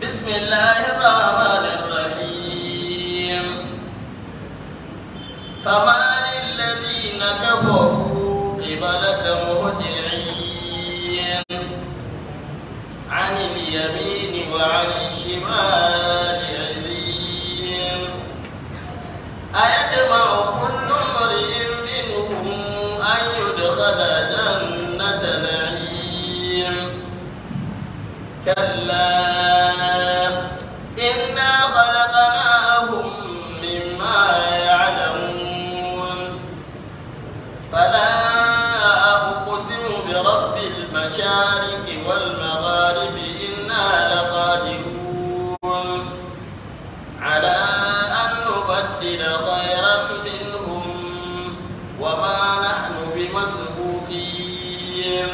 بسم الله الرحمن الرحيم فما للذين كفروا قبلك مهدعين عن اليمين وعن الشمال عزين أيطمع كل امرئ منهم أن يدخل جنة نعيم كلا إنا خلقناهم مما يعلمون فلا أقسم برب المشارق والمغارب إنا لقادرون على أن نبدل خيرا منهم وما نحن بمسبوقين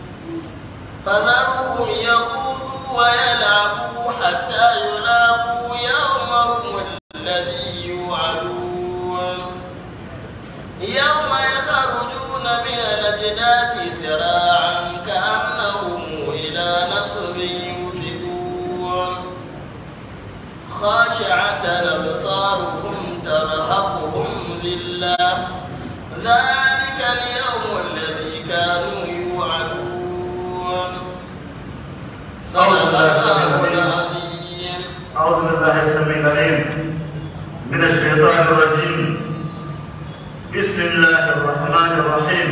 فذرهم يخوضوا ويلعبوا حتى يلاقوا يومهم الذي يوعدون يوم يخرجون من الأجداث سراعا كأنهم إلى نصب يوفدون خاشعة أبصارهم ترهقهم ذلة ذلك اليوم الذي كانوا يوعدون صدق الله العظيم أعوذ بالله السميع العليم من الشيطان الرجيم بسم الله الرحمن الرحيم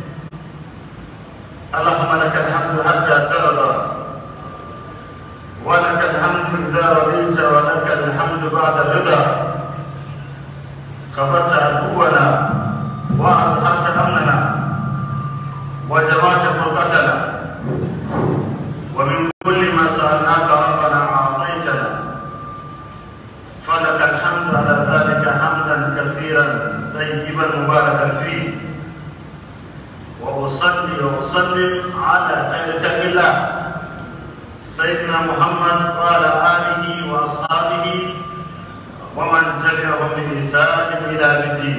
اللهم لك الحمد حتى ترضى ولك الحمد إذا رضيت ولك الحمد بعد الرضا كفرت عدونا وأظهرت أمننا وجمعت فرقتنا ومن كل ما سألناك ربنا أعطيتنا فلك الحمد على ذلك حمدا كثيرا طيبا مباركا فيه وأصلي وأسلم على خير خلق الله سيدنا محمد وعلى آله وأصحابه ومن تبعهم بإحسان إلى يوم الدين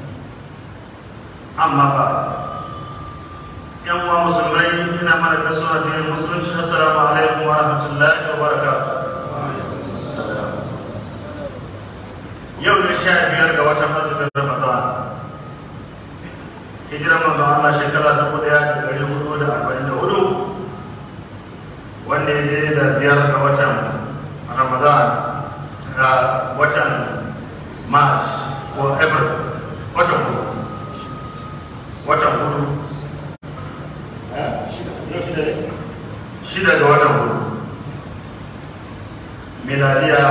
أما بعد yan uwa musulmai ina mana gaisuwa addinin musulunci assalamu alaikum wa rahmatullahi wa barakatuh yau ne sha biyar ga watan azumin ramadan hijiran manzon Allah shekara ta kuɗa da ɗari hudu da arba'in da hudu wanda ya je da biyar ga watan ramadan da watan march ko april watan hudu watan hudu shida ga watan hudu miladiya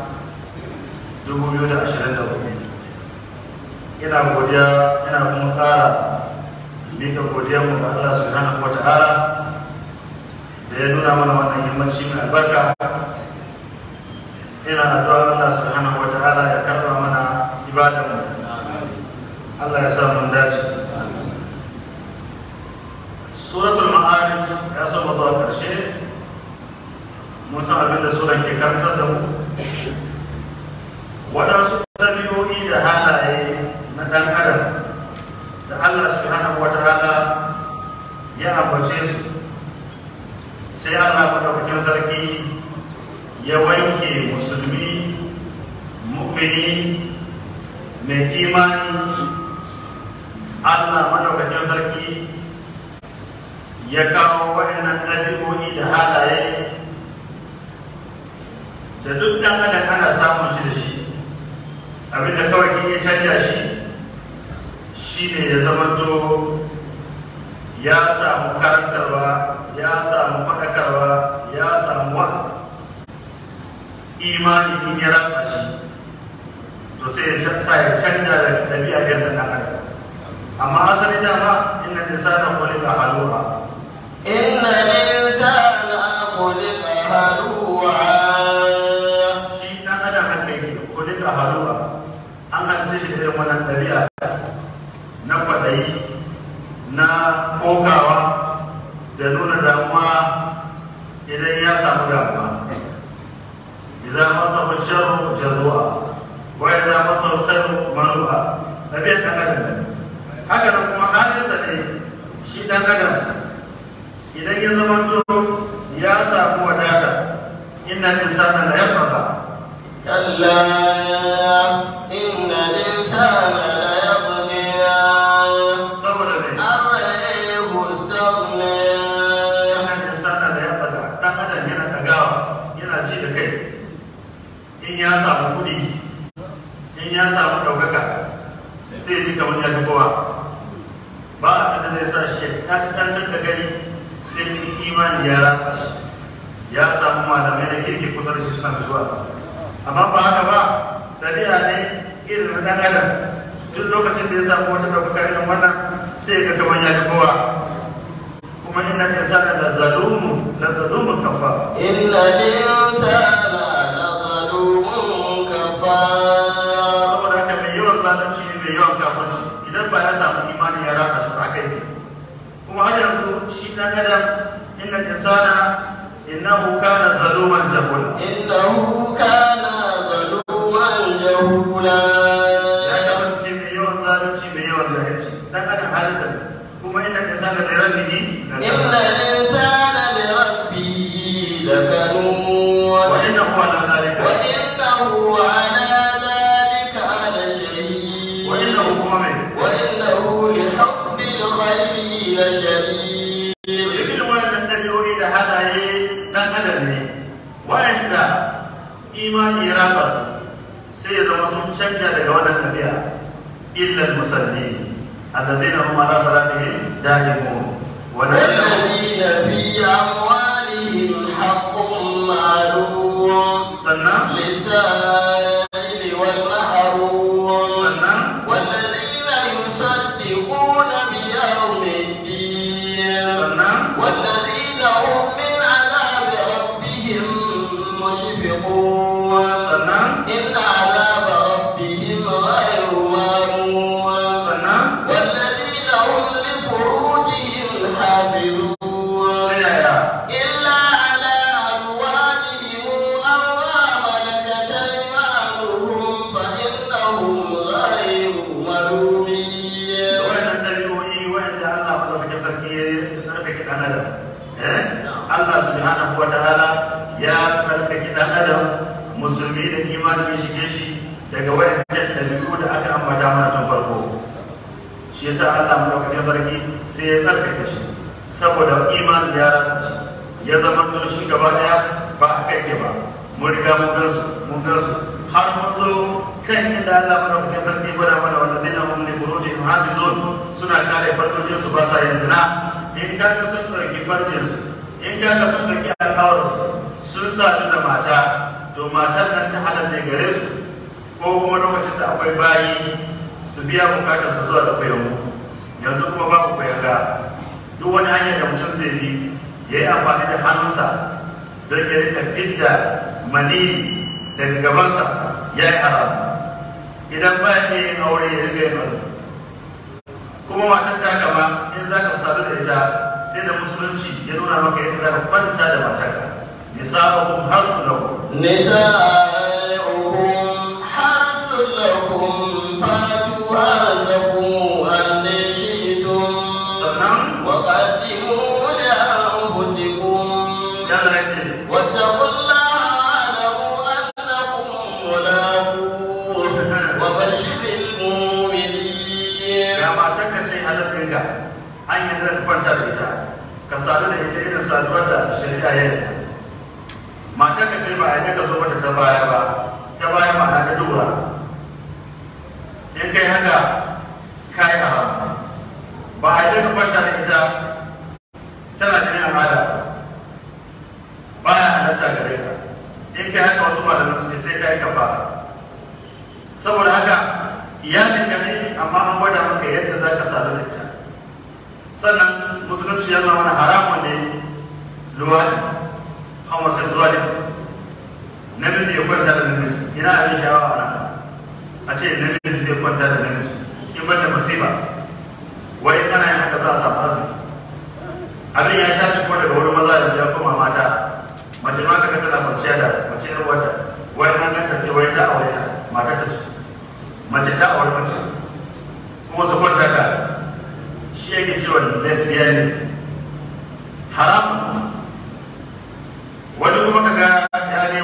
2024 ina godiya ina kuma kara mika godiya mu ga Allah subhanahu wata'ala da ya nuna mana wannan yammaci mai albarka ina addu'a Allah subhanahu wata'ala ya karba mana ibadan mu Allah ya sa mun dace suratul ma'arij ya so mu zuwa karshe mun san abin da suran ke karantar da mu waɗansu ɗabi'o'i da halaye na ɗan adam da Allah subhanahu wa ta'ala ya ambace su sai Allah madaukakin sarki ya wanke musulmi mu'mini mai imani Allah madaukakin sarki ya kawo waɗannan ɗabi'o'i da halaye da duk ɗan adam ana samun shi da shi abinda kawai kin ya canja shi shi ne ya zamanto ya samu karantarwa ya samu faɗakarwa ya samu wa'azi imani in ya ratsa shi to sai ya sa ya canja da ɗabi'a irin ɗan adam amma asali dama inna insana khuliqa halu'a إن الإنسان خلق هلوعا shi dan adam haka yake kuli da haruwa an halitta shi da irin wannan ɗabi'a na kwaɗayi na kokawa da nuna damuwa idan ya samu damuwa idan masa sharru jazua wa idan masa khairu manu'a ɗabi'a ɗan adam ne haka nan kuma halinsa ne shi ɗan adam idan ya zamanto ya samu wadata in innal insana la yatgha كلا إن الإنسان ليطغى saboda me أن رآه استغنى innal insana la yatgha dan adam yana dagawa yana ji da kai in ya samu kuɗi in ya samu ɗaukaka sai ya ji kamar ya fi kowa ba abin da zai sa shi ya kaskantar da kai sai in imani ya ratsa shi ya samu malamai na kirki kusa da shi suna zuwa amma ba haka ba ɗabi'a ne irin na ɗan adam duk lokacin da ya samu wata ɗaukaka irin wannan sai ya ga kamar ya fi kowa kuma inna insana la zalumun la zalumun kafa إن الإنسان لظلوم كفار saboda haka mai yawan zalunci ne mai yawan kafirci idan ba ya samu imani ya raka shi ba kai kuma har yanzu shi dan adam inna insana innahu kana zaluman jahula إنه كان ظلوما جهولا ya kasance mai yawan zalunci mai yawan jahilci dan adam halisa ne kuma inna insana li rabbihi إن الإنسان لربه لكنود wa innahu ala dhalika وإنه على ذلك لشهيد wa innahu kuma mai وإنه لحب الخير لشديد irin wannan dabi'o'i da halaye dan adam ne wa'anda imani ya rafa su sai ya zama sun canja daga wannan tafiya illa musalli alladhina hum ala salatihim da'imun wa la والذين في أموالهم حق معلوم sannan للسائل والمحروم sannan والذين يصدقون بيوم الدين sannan والذين هم من عذاب ربهم مشفقون sannan إن عذاب ربهم غير مامون sannan والذين هم لفروجهم حافظون sai yaya إلا على أزواجهم أو ما ملكت أيمانهم فإنهم غير ملومين wa'annan dabi'o'i wa'anda Allah madaukakin sarki ya tsarkake dan adam eh Allah subhanahu wa ta'ala ya tsarkake dan adam musulmi da imani ya shige shi daga wa'annan dabi'u da aka ambata mana tun farko shi yasa Allah madaukakin sarki sai ya tsarkake shi saboda imani ya rasa shi ya zama to shi gaba daya ba haka yake ba mun riga mun gansu mun gansu har mun zo kan inda Allah madaukakin sarki ya gwada mana wanda zai na hum li furujihim hafizun suna kare farjojin su ba sa yin zina in kaga sun ɗauki farjin su in kaga sun ɗauki alƙawar su sun sadu da mata to matar nan ta halal ne gare su ko kuma lokacin da akwai bayi su biya bukatar su zuwa da bayanmu yanzu kuma babu bayanga duk wani hanyar da mutum zai bi ya yi amfani da hannunsa don ya rika fidda mani daga gabansa ya yi haram idan ba ya yin aure ya riga yin azumi kuma matar ta gaba in za ka sadu da ita sai da musulunci ya nuna maka yadda za ka kwanta da matarka nisa'uhum harsun lahu نساؤهم حرث لكم فاتوا حرثكم أن شئتم sannan وقدموا لأنفسكم sai Allah ya ce واتقوا الله واعلموا أنكم ملاقوه وبشر المؤمنين ga matar ka ce halittinka an yi da kwanta da ita ka sadu da ita irin saduwar da shari'a ya yi matar ka ce ba a yi ka zo mata ta baya ba ta baya ma'ana ta dubura in kai haka ka yi haram ba a yi ka kwanta da ita tana jinin al'ada ba ya halatta gare ka in kai haka wasu malaman su ne sai ka yi kafa saboda haka iyalin ka ne amma an gwada maka yadda za ka sadu da ita sannan musulunci ya nuna mana haramun ne luwadi homosexuality namiji ya kwanta da namiji ina abin sha'awa ana a ce namiji zai kwanta da namiji in banda musiba wai in ana yin haka za a samu arziki abin ya tashi kuma daga wurin maza da ya koma mata mace ma kaga tana kwanciya da mace yar wata wai an ganta ce wai ta aure ta mata ta ce mace ta aure mace kuma su kwanta ta shi yake cewa lesbianism haram wani kuma kaga ya ne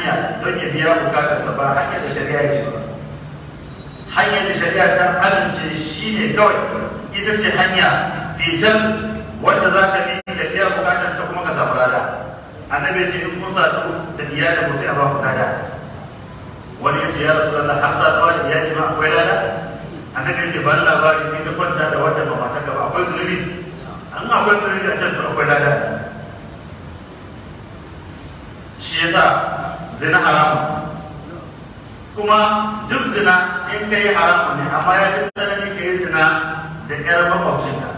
hanya don ya biya bukatarsa ba hanyar da shari'a ya ce ba hanyar da shari'a ta amince shi ne kawai ita ce hanya fitan wanda za ka bi ka biya bukatar ta kuma ka samu lada annabi ya ce in kun sadu da iyalin ku sai a ba ku lada wani ya ce ya rasu Allah har saduwa da iyali ma akwai lada annabi ya ce ban labari in ka kwanta da wanda ba mata ka ba akwai zunubi an akwai zunubi a can to akwai lada shi yasa zina haramun kuma duk zina in ka yi haramun ne amma ya fi tsanani ka yi zina da ƴar makwabcinka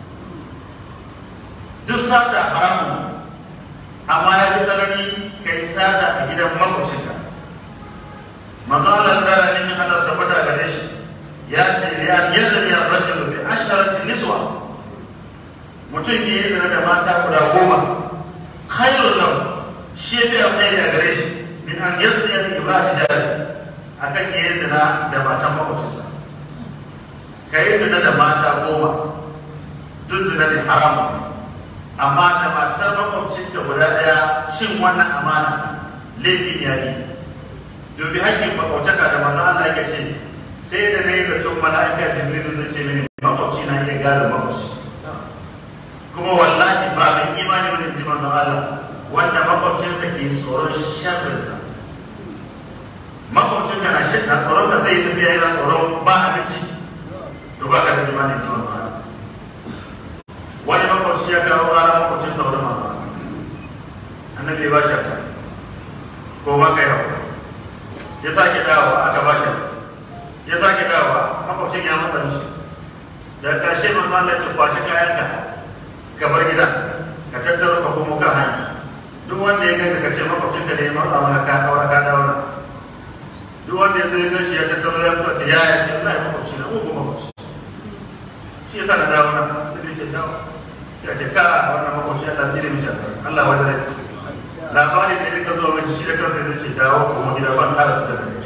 duk sata haramun amma ya fi tsanani ka yi sata a gidan makwabcinka manzo Allah ta rani shi Allah tabbata gare shi ya ce li an yazni ar-rajul bi asharati niswa mutum ya yi zina da mata guda goma khairul lahu shi ya fi alkhairi a gare shi min an yazni bi imra'ati jari akan ya yi zina da matan makwabcinsa ka yi zina da mata goma duk zina ne haramun amma da matar makwabcin da guda ɗaya cin wannan amana laifin ya yi dubi hakkin makwabtaka da maza Allah ya ce sai da na yi zaton mala'ikar jibrilu zai ce mini makwabci na iya gada makwabci kuma wallahi ba mai imani wani ji manzon Allah wanda makwabcinsa ke tsoron sharrinsa makwabcin ka na shi na tsoron ka zai tafiya yana tsoron ba abinci to ba ka da imanin ji manzon Allah wani makwabci ya kawo ƙara makwabcin sauran manzon Allah annabi ba shi ko ba ka yau ya sake dawowa aka ba shi ya sake dawowa makwabcin ya matsa mishi da ƙarshe manzo Allah ya kwashe kayanka ka bar gida ka tattaro ka komo kan hanya duk wanda ya ganka ka ce makwabcin ka ne ya matsa maka ka dawo ka dawo na duk wanda ya zo ya ganshi ya tattaro ya fito ce ya ya ce Allah ya makwabci na uku makwabci shi yasa na dawo na da ce dawo sai a ce ka wannan makwabci Allah zai da mishi Allah wajen rai labari da rika zuwa mai shi da kansa zai ce dawo kuma gida ban ƙara cika da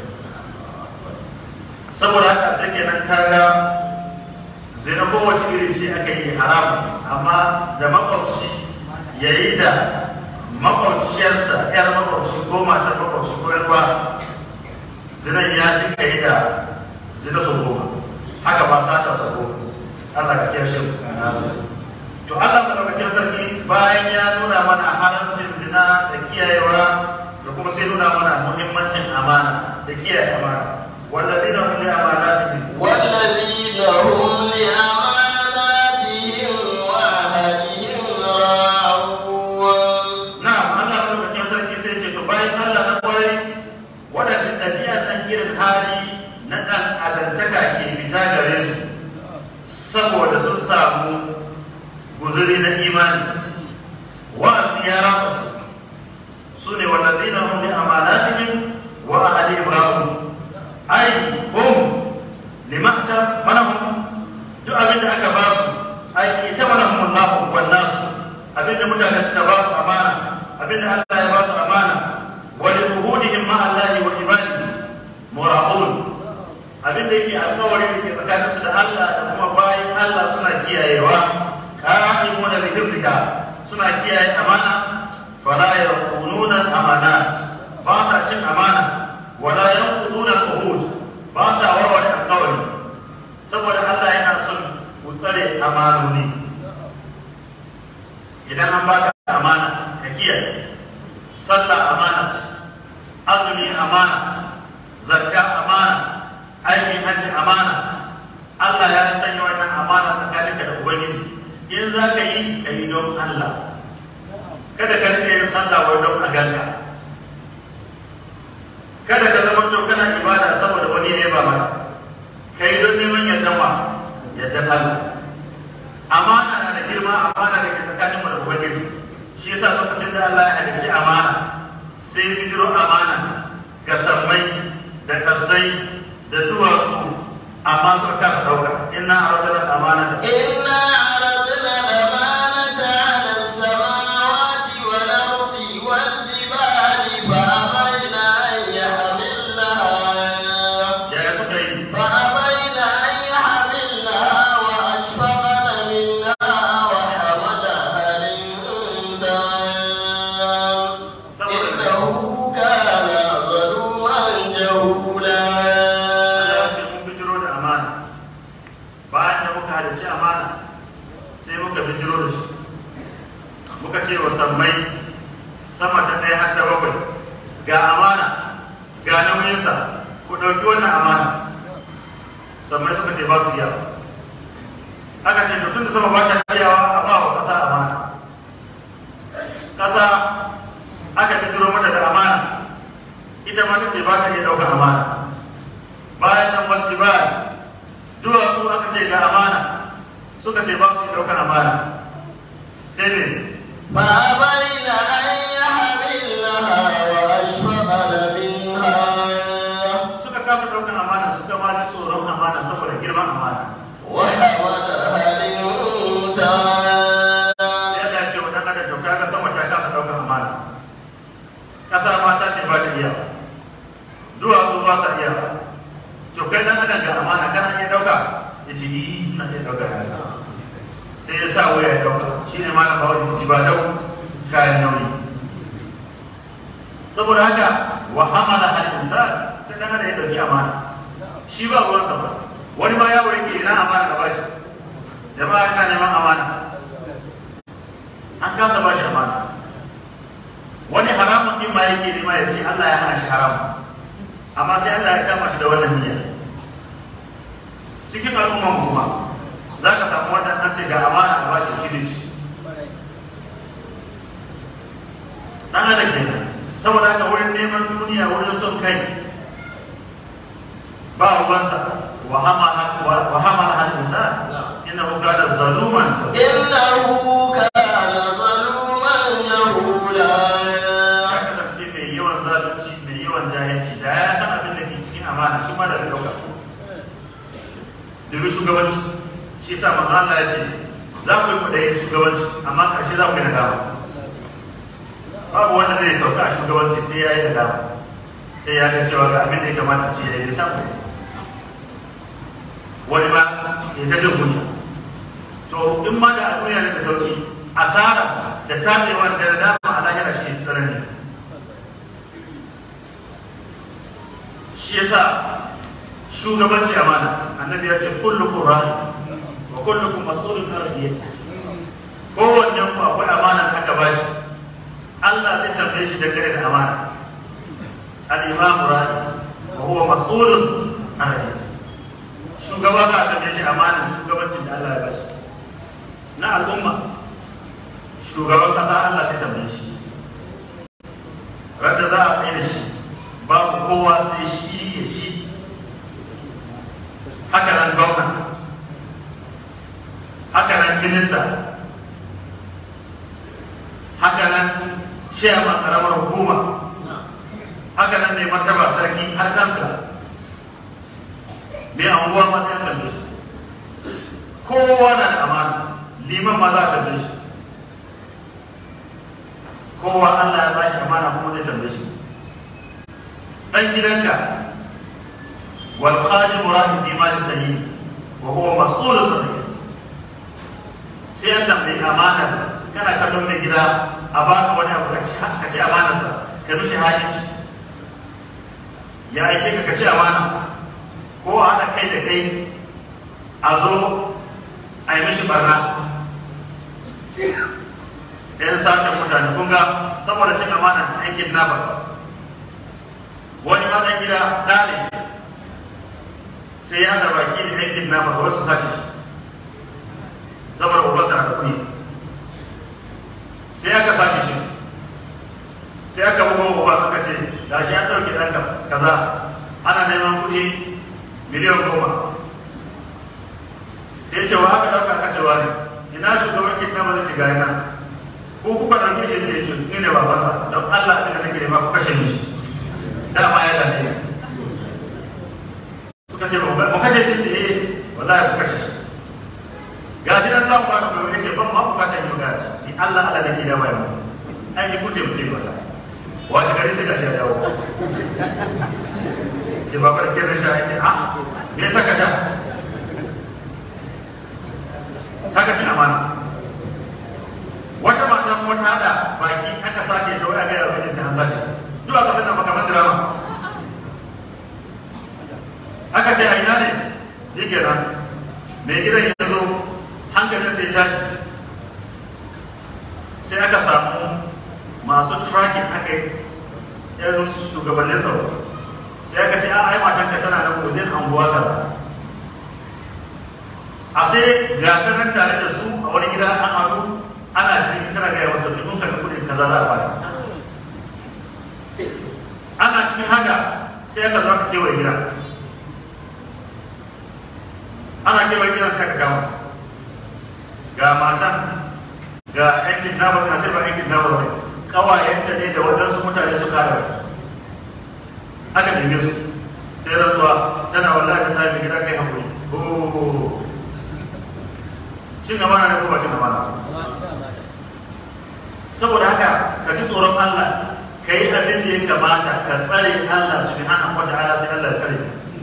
saboda haka sai kenan kaga zina kowace irin ce aka yi haramu amma da makwabci ya yi da makwabciyarsa yar makwabci ko matar makwabci ko yarwa zinan ya fi ka yi da zina sau goma haka ba sata sau goma Allah ka kiyashe mu to Allah madaukakin sarki bayan ya nuna mana haramcin zina da kiyayewa da kuma sai nuna mana muhimmancin amana da kiyaye amana والذين هم لأماناتهم والذين هم لأماناتهم وعهدهم راعون نعم الله madaukakin sarki sai ce to bayan Allah na kwarai waɗanda ɗabi'ar ɗan irin hali na ɗan adantaka ke fita gare su saboda sun samu guzuri na imani wa'azi ya rafa su su ne wallazina hum li amanatihim wa ahadihim ra'un ai hum limakta manahum duk abin da aka ba su ai ita manahum Allah wa nas abin da mutane suka ba su amana abin da Allah ya ba su amana wa li uhudihim ma Allah wa ibadihi mura'un abin da yake alƙawari da ke tsakanin su da Allah da kuma bayan Allah suna kiyayewa qa'imuna bi hifzika suna kiyaye amana fala yakununa amanat ba sa cin amana wala yanquduna al-uhud ba sa warware alƙawari saboda Allah yana son ku tsare amanoni idan an baka amana ka kiyaye sallah amana ce azumi amana zakka amana aikin hajji amana Allah ya sanya wannan amana tsakaninka da ubangiji in za ka yi ka yi don Allah kada ka rike yin sallah wai don a ganka kada ka zama to kana ibada saboda wani ne ba maka kai don neman yardan wa yardan Allah amana na da girma amana da ke tsakanin mu da ubangiji shi yasa lokacin da Allah ya halicci amana sai bijiro amana ga sammai da kasai da duwatsu amma suka kasa dauka inna aradna amanata إنا عرضنا الأمانة على السماوات والأرض والجبال فأبين أن يحملنها yaya suka yi فأبين أن يحملنها وأشفقن منها وحملها الإنسان إنه كان ga amana ga nauyinsa ku ɗauki wannan amana sammai suka ce ba su iya aka ce tun da sama ba ta iyawa a ba wa ƙasa amana ƙasa aka fitiro mata da amana ita ma ta ce ba ta iya ɗaukar amana bayan nan wal jibal duwatsu aka ce ga amana suka ce ba su iya ɗaukar amana sai ne فأبين أن يحملنها وأشفقن منها suka kasa ɗaukar amana suka ma ji tsoron amana saboda girman amana وحملها الإنسان sai Allah ya ce wa ɗan adam to kaga sama ta kasa ɗaukar amana ƙasa ma ta ce ba ta iya duwatsu ba sa iya to kai ɗan adam ga amana kana iya ɗauka ya ce yi ina iya ɗauka sai ya sa waya ya ɗauka shi ne ma na bawa ji ba dau kayan nauyi saboda haka wa hamala hal insan sai ɗan adam ya ɗauki amana shi ba ruwansa ba wani ma yawo yake ina amana ka bashi jama'a ina neman amana an kasa bashi amana wani haramun din ma yake nema ya ce Allah ya hana shi haram amma sai Allah ya kama shi da wannan niyya cikin al'umman mu kuma za ka samu wannan an ce ga amana a bashi cire ci dan adam kenan saboda haka wurin neman duniya wurin son kai ba ruwansa wa hamala wa hamala hal insan innahu kana zaluman إنه كان ظلوما جهولا ya kasance mai yawan zalunci mai yawan jahilci da ya san abin da ke cikin amana shi ma da bai dauka domin shugabanci shi sa manzo Allah ya ce za ku yi kudayen shugabanci amma karshe za ku yi nadama babu wanda zai sauka a shugabanci sai ya yi nadama sai ya ga cewa ga abin da ya kamata a ce ya yi bai samu wani ma ya ta jin kunya to in ma da a duniya ne da sauki asara da tabewa da nadama a lahira shi ne tsanani shi yasa shugabanci amana annabi ya ce kullukum ra'i wa kullukum mas'ulun an ra'iyati kowanne ku akwai amana da aka bashi Allah zai tambaye shi dangane da amana al-imam ra'i wa huwa mas'ulun an ra'iyati shugaba za a tambaye shi amanan shugabancin da Allah ya bashi na al'umma shugaban kasa Allah zai tambaye shi radda za a tsaye da shi babu kowa sai shi ya shi haka nan gwamna haka nan minista haka nan chairman karamar hukuma haka nan mai martaba sarki har kansa mai anguwa ma sai an tambaye shi kowa na da amana liman ma za a tambaye shi kowa Allah ya bashi amana kuma zai tambaye shi dan gidanka wal khadim rahi fi mali sayyidi wa huwa mas'ulun an ra'iyati sai an tambayi amana kana kallon mai gida a baka wani abu ka ci ka ci amanarsa ka mishi hajji ya aike ka ka ci amana ko a haɗa kai da kai a zo a yi mishi barna yan satan mutane kun ga saboda cin amana aikin nabas wani ma ɗan gida ɗa ne sai ya da baki da aikin nabas wasu sace shi saboda ubansa na da kuɗi sai aka sace shi sai aka bugo uba aka ce da shi an ɗauki ɗanka kaza ana neman kuɗi miliyan goma sai ce wa aka ɗauka aka cewa ne ina shugaban kidnapper zai shiga yana ko kuka ɗauke shi ce ce ni ne babansa don Allah ɗin da nake nema ku kashe mishi dama ya dame ni suka ce mu kashe shi ce eh wallahi ku kashe shi ga shi nan za mu baka mai ce ban ma bukatar yi magana ni Allah Allah nake da mai mutu ai ni kuje mu dai wallahi wani gari sai gashi ya dawo ce ba farkin da sha ya ce a me yasa ka sha kaga cin amana wata mata kuma ta hada baki aka sace ta waya gaya wajen ta an sace duk aka sanar makaman drama aka ce a ina ne yi kenan mai gidan ya zo hankalin sai tashi sai aka samu masu tracking aka yi yan shugabannin tsaro sai aka ce a ai matanka tana nan wajen anguwa kaza a sai ga ta nan tare da su a wani gida an ado ana cikin tana gaya wata dukkan kan kudin kaza za a bada ana cikin haka sai aka zo aka kewaye gida ana kewaye gida sai aka kama su ga matan ga yan kidnapper na sai ba yan kidnapper ne kawayenta ne da waɗansu mutane su kare aka neme su sai rantsuwa tana wallahi ta tafi gida kai hakuri oh cin amana ne ko ba cin amana saboda haka ka ji tsoron Allah ka yi abin da ya kamata ka tsare Allah subhanahu wa ta'ala sai Allah ya tsare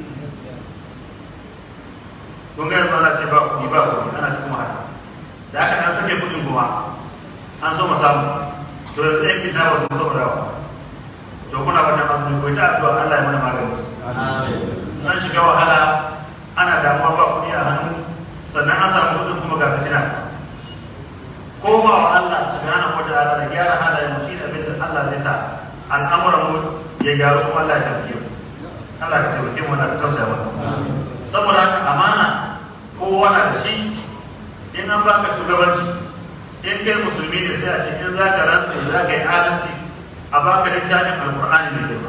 kun ga yanzu ana ce ba kuɗi ba kuɗi ana cikin wahala da aka dan sake kuɗin kuma an so mu samu to yanzu yan kidnapper sun so mu dawo to kuna wata masu ko ta addu'a Allah ya mana maganin su an shiga wahala ana damuwa ba kuɗi a hannu sannan an samu kuɗin kuma ga fitina koma wa Allah subhanahu wataala da gyara halayen mu shine abin da Allah zai sa al'amuran mu ya gyaru kuma Allah ya tabbake mu Allah ka tabbake mu Allah ka tausaya mana saboda haka amana kowa na da shi in an baka shugabanci in kai musulmi ne sai a ce in za ka rantsa za ka yi adalci a baka littafin alkur'ani mai girma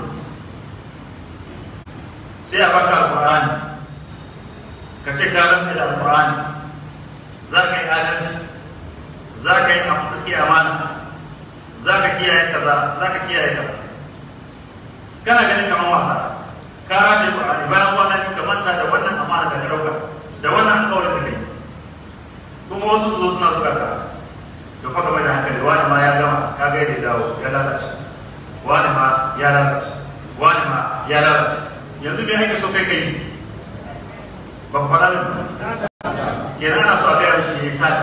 sai a baka alkur'ani ka ce ka rantsa da alkur'ani za ka yi adalci za ka yi amfani amana za ka kiyaye kaza za ka kiyaye kaza kana ganin kamar wasa ka rataye qur'ani bayan kwana biyu ka manta da wannan amana da ka dauka da wannan alƙawarin da kai kuma wasu su zo suna zuga ka da fa game da hankali wani ma ya gama ka ga yadda dawo ya lalace wani ma ya lalace wani ma ya lalace yanzu me ake so kai kai ba ku faɗa min kenan ana so a gaya mishi ya yi sata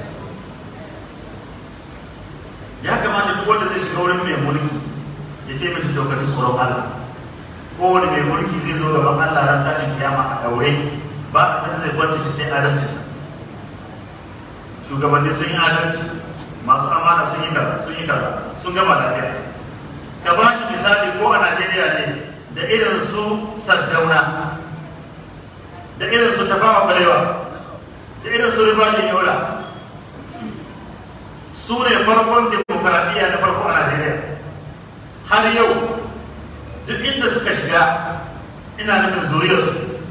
ya kamata duk wanda zai shiga wurin mai mulki ya ce mishi to ka ji tsoron Allah kowane mai mulki zai zo gaban Allah ran tashin kiyama a daure ba abin da zai kwance shi sai adalcinsa shugabanni sun yi adalci masu amana sun yi kaza sun yi kaza sun gama lafiya ka ba shi misali ko a Najeriya ne da irin su Saddauna da irin su Tafawa Balewa da irin su Ribajin Yola su ne farkon demokaradiyya na farko a Najeriya har yau duk inda suka shiga ina nufin zuriyarsu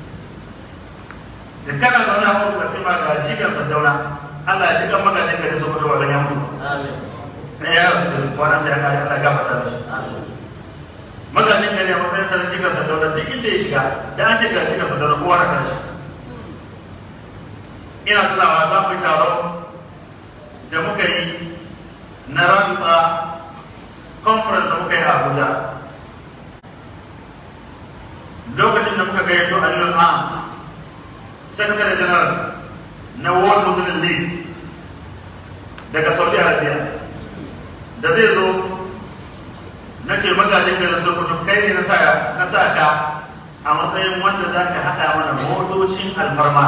da kana zaune a kuma ce ma ga jikan Saddauna Allah ya jikan magajin gari su kudu wa ya mutu na ya rasu da kwanan sai ya kare Allah gafarta mishi magajin gari a matsayin sanar jikan Saddauna duk inda ya shiga da an ce ga jikan Saddauna kowa na tashi ina tunawa za mu yi taron da muka yi na rantsa conference da muka yi a Abuja lokacin da muka gayyato Aliyu Am Secretary General na World Muslim League daga Saudi Arabia da zai zo na ce magajin garin Sokoto kai ne na sa ka a matsayin wanda za ka haɗa mana motocin alfarma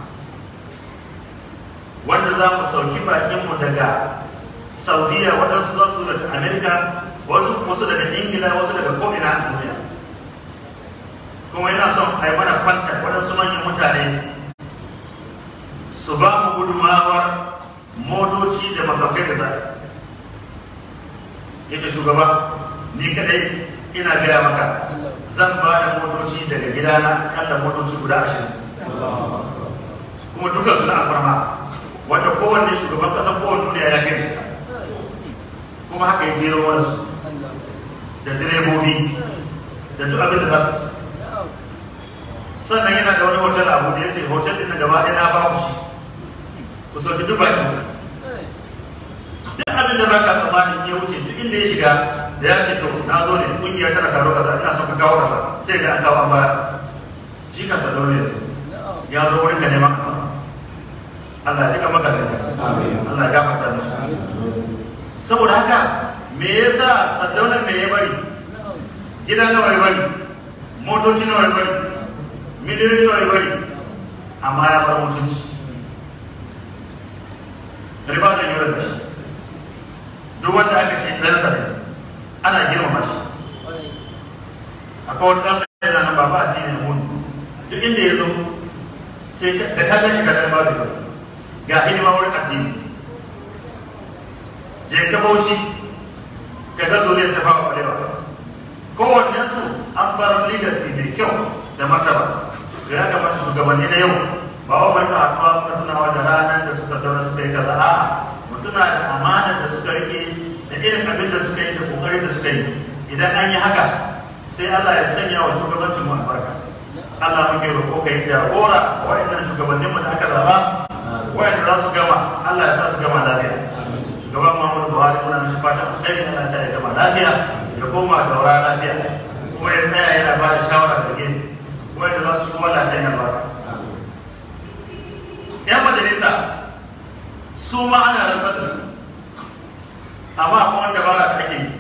wanda za mu sauki bakinmu daga saudiya waɗansu za su daga amerika wasu daga ingila wasu daga ko'ina a duniya kuma yana son a yi mana kwanta waɗansu manyan mutane su ba mu gudumawar motoci da masaukai da zai yake shugaba ni kadai ina gaya maka zan ba da motoci daga gidana kalla motoci guda ashirin kuma duka suna alfarma wanda kowanne shugaban kasan kowanne duniya ya kai shi kuma haka yi jero wani su da direbobi da duk abin da za su sannan yana da wani hotel abu da ya ce hotel din na gaba ɗaya na babu shi ku sauki duk baki duk abin da baka tsammanin ya wuce duk inda ya shiga da ya ce to na zo ne kungiya tana taro kaza ina son ka kawo kaza sai ga an kawo an baya shi kansa dole ya zo wurin ka neman Allah ya kama gajin Allah ya gafarta mishi saboda haka me yasa sadaunan me ya bari gida nawa ya bari motoci nawa ya bari miliyoyi nawa ya bari amma ya bar mutunci riba da yau da shi duk wanda aka ce ɗansa ne ana girmama shi akwai wani ɗansa yana nan ba ba addinin mun duk inda ya zo sai ka- da ka gan shi ka dan babu ba ga hidima wurin addini je ka bauchi ka ga zuriyar ta fara kwalewa kowannen su an bar legacy mai kyau da martaba da ya kamata shugabanni na yau ba wa barka haɗuwa ka tunawa da ranar da su sadaura suka yi kaza a'a mu tuna da amanar da suka rike da irin abin da suka yi da kokarin da suka yi idan an yi haka sai Allah ya sanya wa shugabancin mu albarka Allah muke roƙo ka yi jagora ga waɗannan shugabannin mu da aka zaba waɗanda za su gama Allah ya sa su gama lafiya shugaban Muhammadu Buhari muna mishi fatan alheri Allah ya sa ya gama lafiya ya koma daura lafiya kuma ya tsaya yana ba da shawara da gini wanda za su shigo Allah ya sanya albarka yan majalisa su ma ana rantsar da su amma akwai wanda ba da ake yi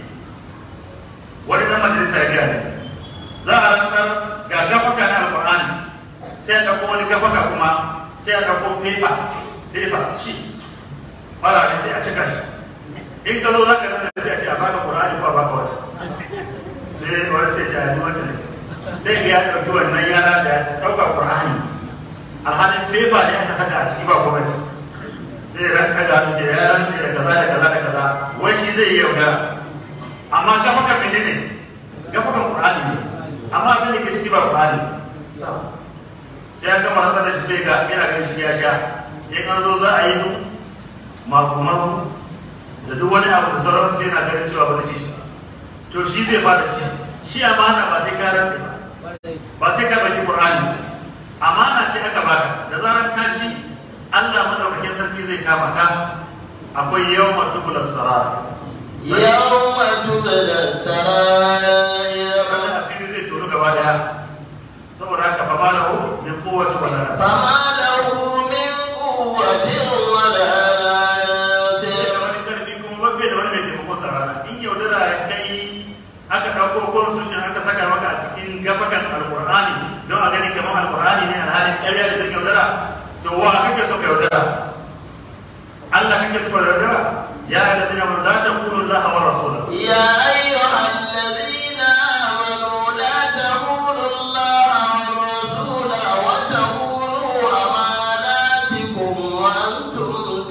wani dan majalisa ya gaya ne za a rantsar ga gafaka na alƙur'ani sai a ɗauko wani gafaka kuma sai a ɗauko fefa fefa sheet fara ne sai a cika shi in ka zo za ka nuna sai a ce a baka ƙur'ani ko a baka wata sai wani sai ce a yi wata ne sai ga ya ɗauki wannan yara da ya ɗauka ƙur'ani alhalin fefa ne aka saka a ciki ba gwamnati sai ran kaga hannu ce ya rantse da kaza da kaza da kaza wai shi zai yi yaudara amma gafakan menene gafakan qur'ani ne amma abin da ke ciki ba qur'ani sai an gama rantsar da shi sai ga yana ganin shi ya sha in an zo za a yi duk maku da duk wani abu da sauransu sai yana ganin cewa ba da ci shi to shi zai fara ci shi amana ba sai ka rantse ba ba sai ka baki qur'ani amana ce aka baka da zarar ka ci Allah madaukakin sarki zai kama ka akwai yawma tubula sara يوم تبلى السرائر wannan asiri zai tono gaba daya saboda haka fa malahu min quwwati wala nasir فما له من قوة ولا sai ناصر da wani karfi kuma babbe da wani mai taimako sa rana in yaudara ya kai aka ɗauko constitution aka saka maka a cikin gafakan alqur'ani don a gani kamar alqur'ani ne alhalin ƙarya da take yaudara to wa kake so ka yaudara Allah kake so ka yaudara ya alladhina amanu la taqulu Allah wa rasulahu يا أيها الذين آمنوا لا تخونوا الله والرسول وتخونوا أماناتكم وأنتم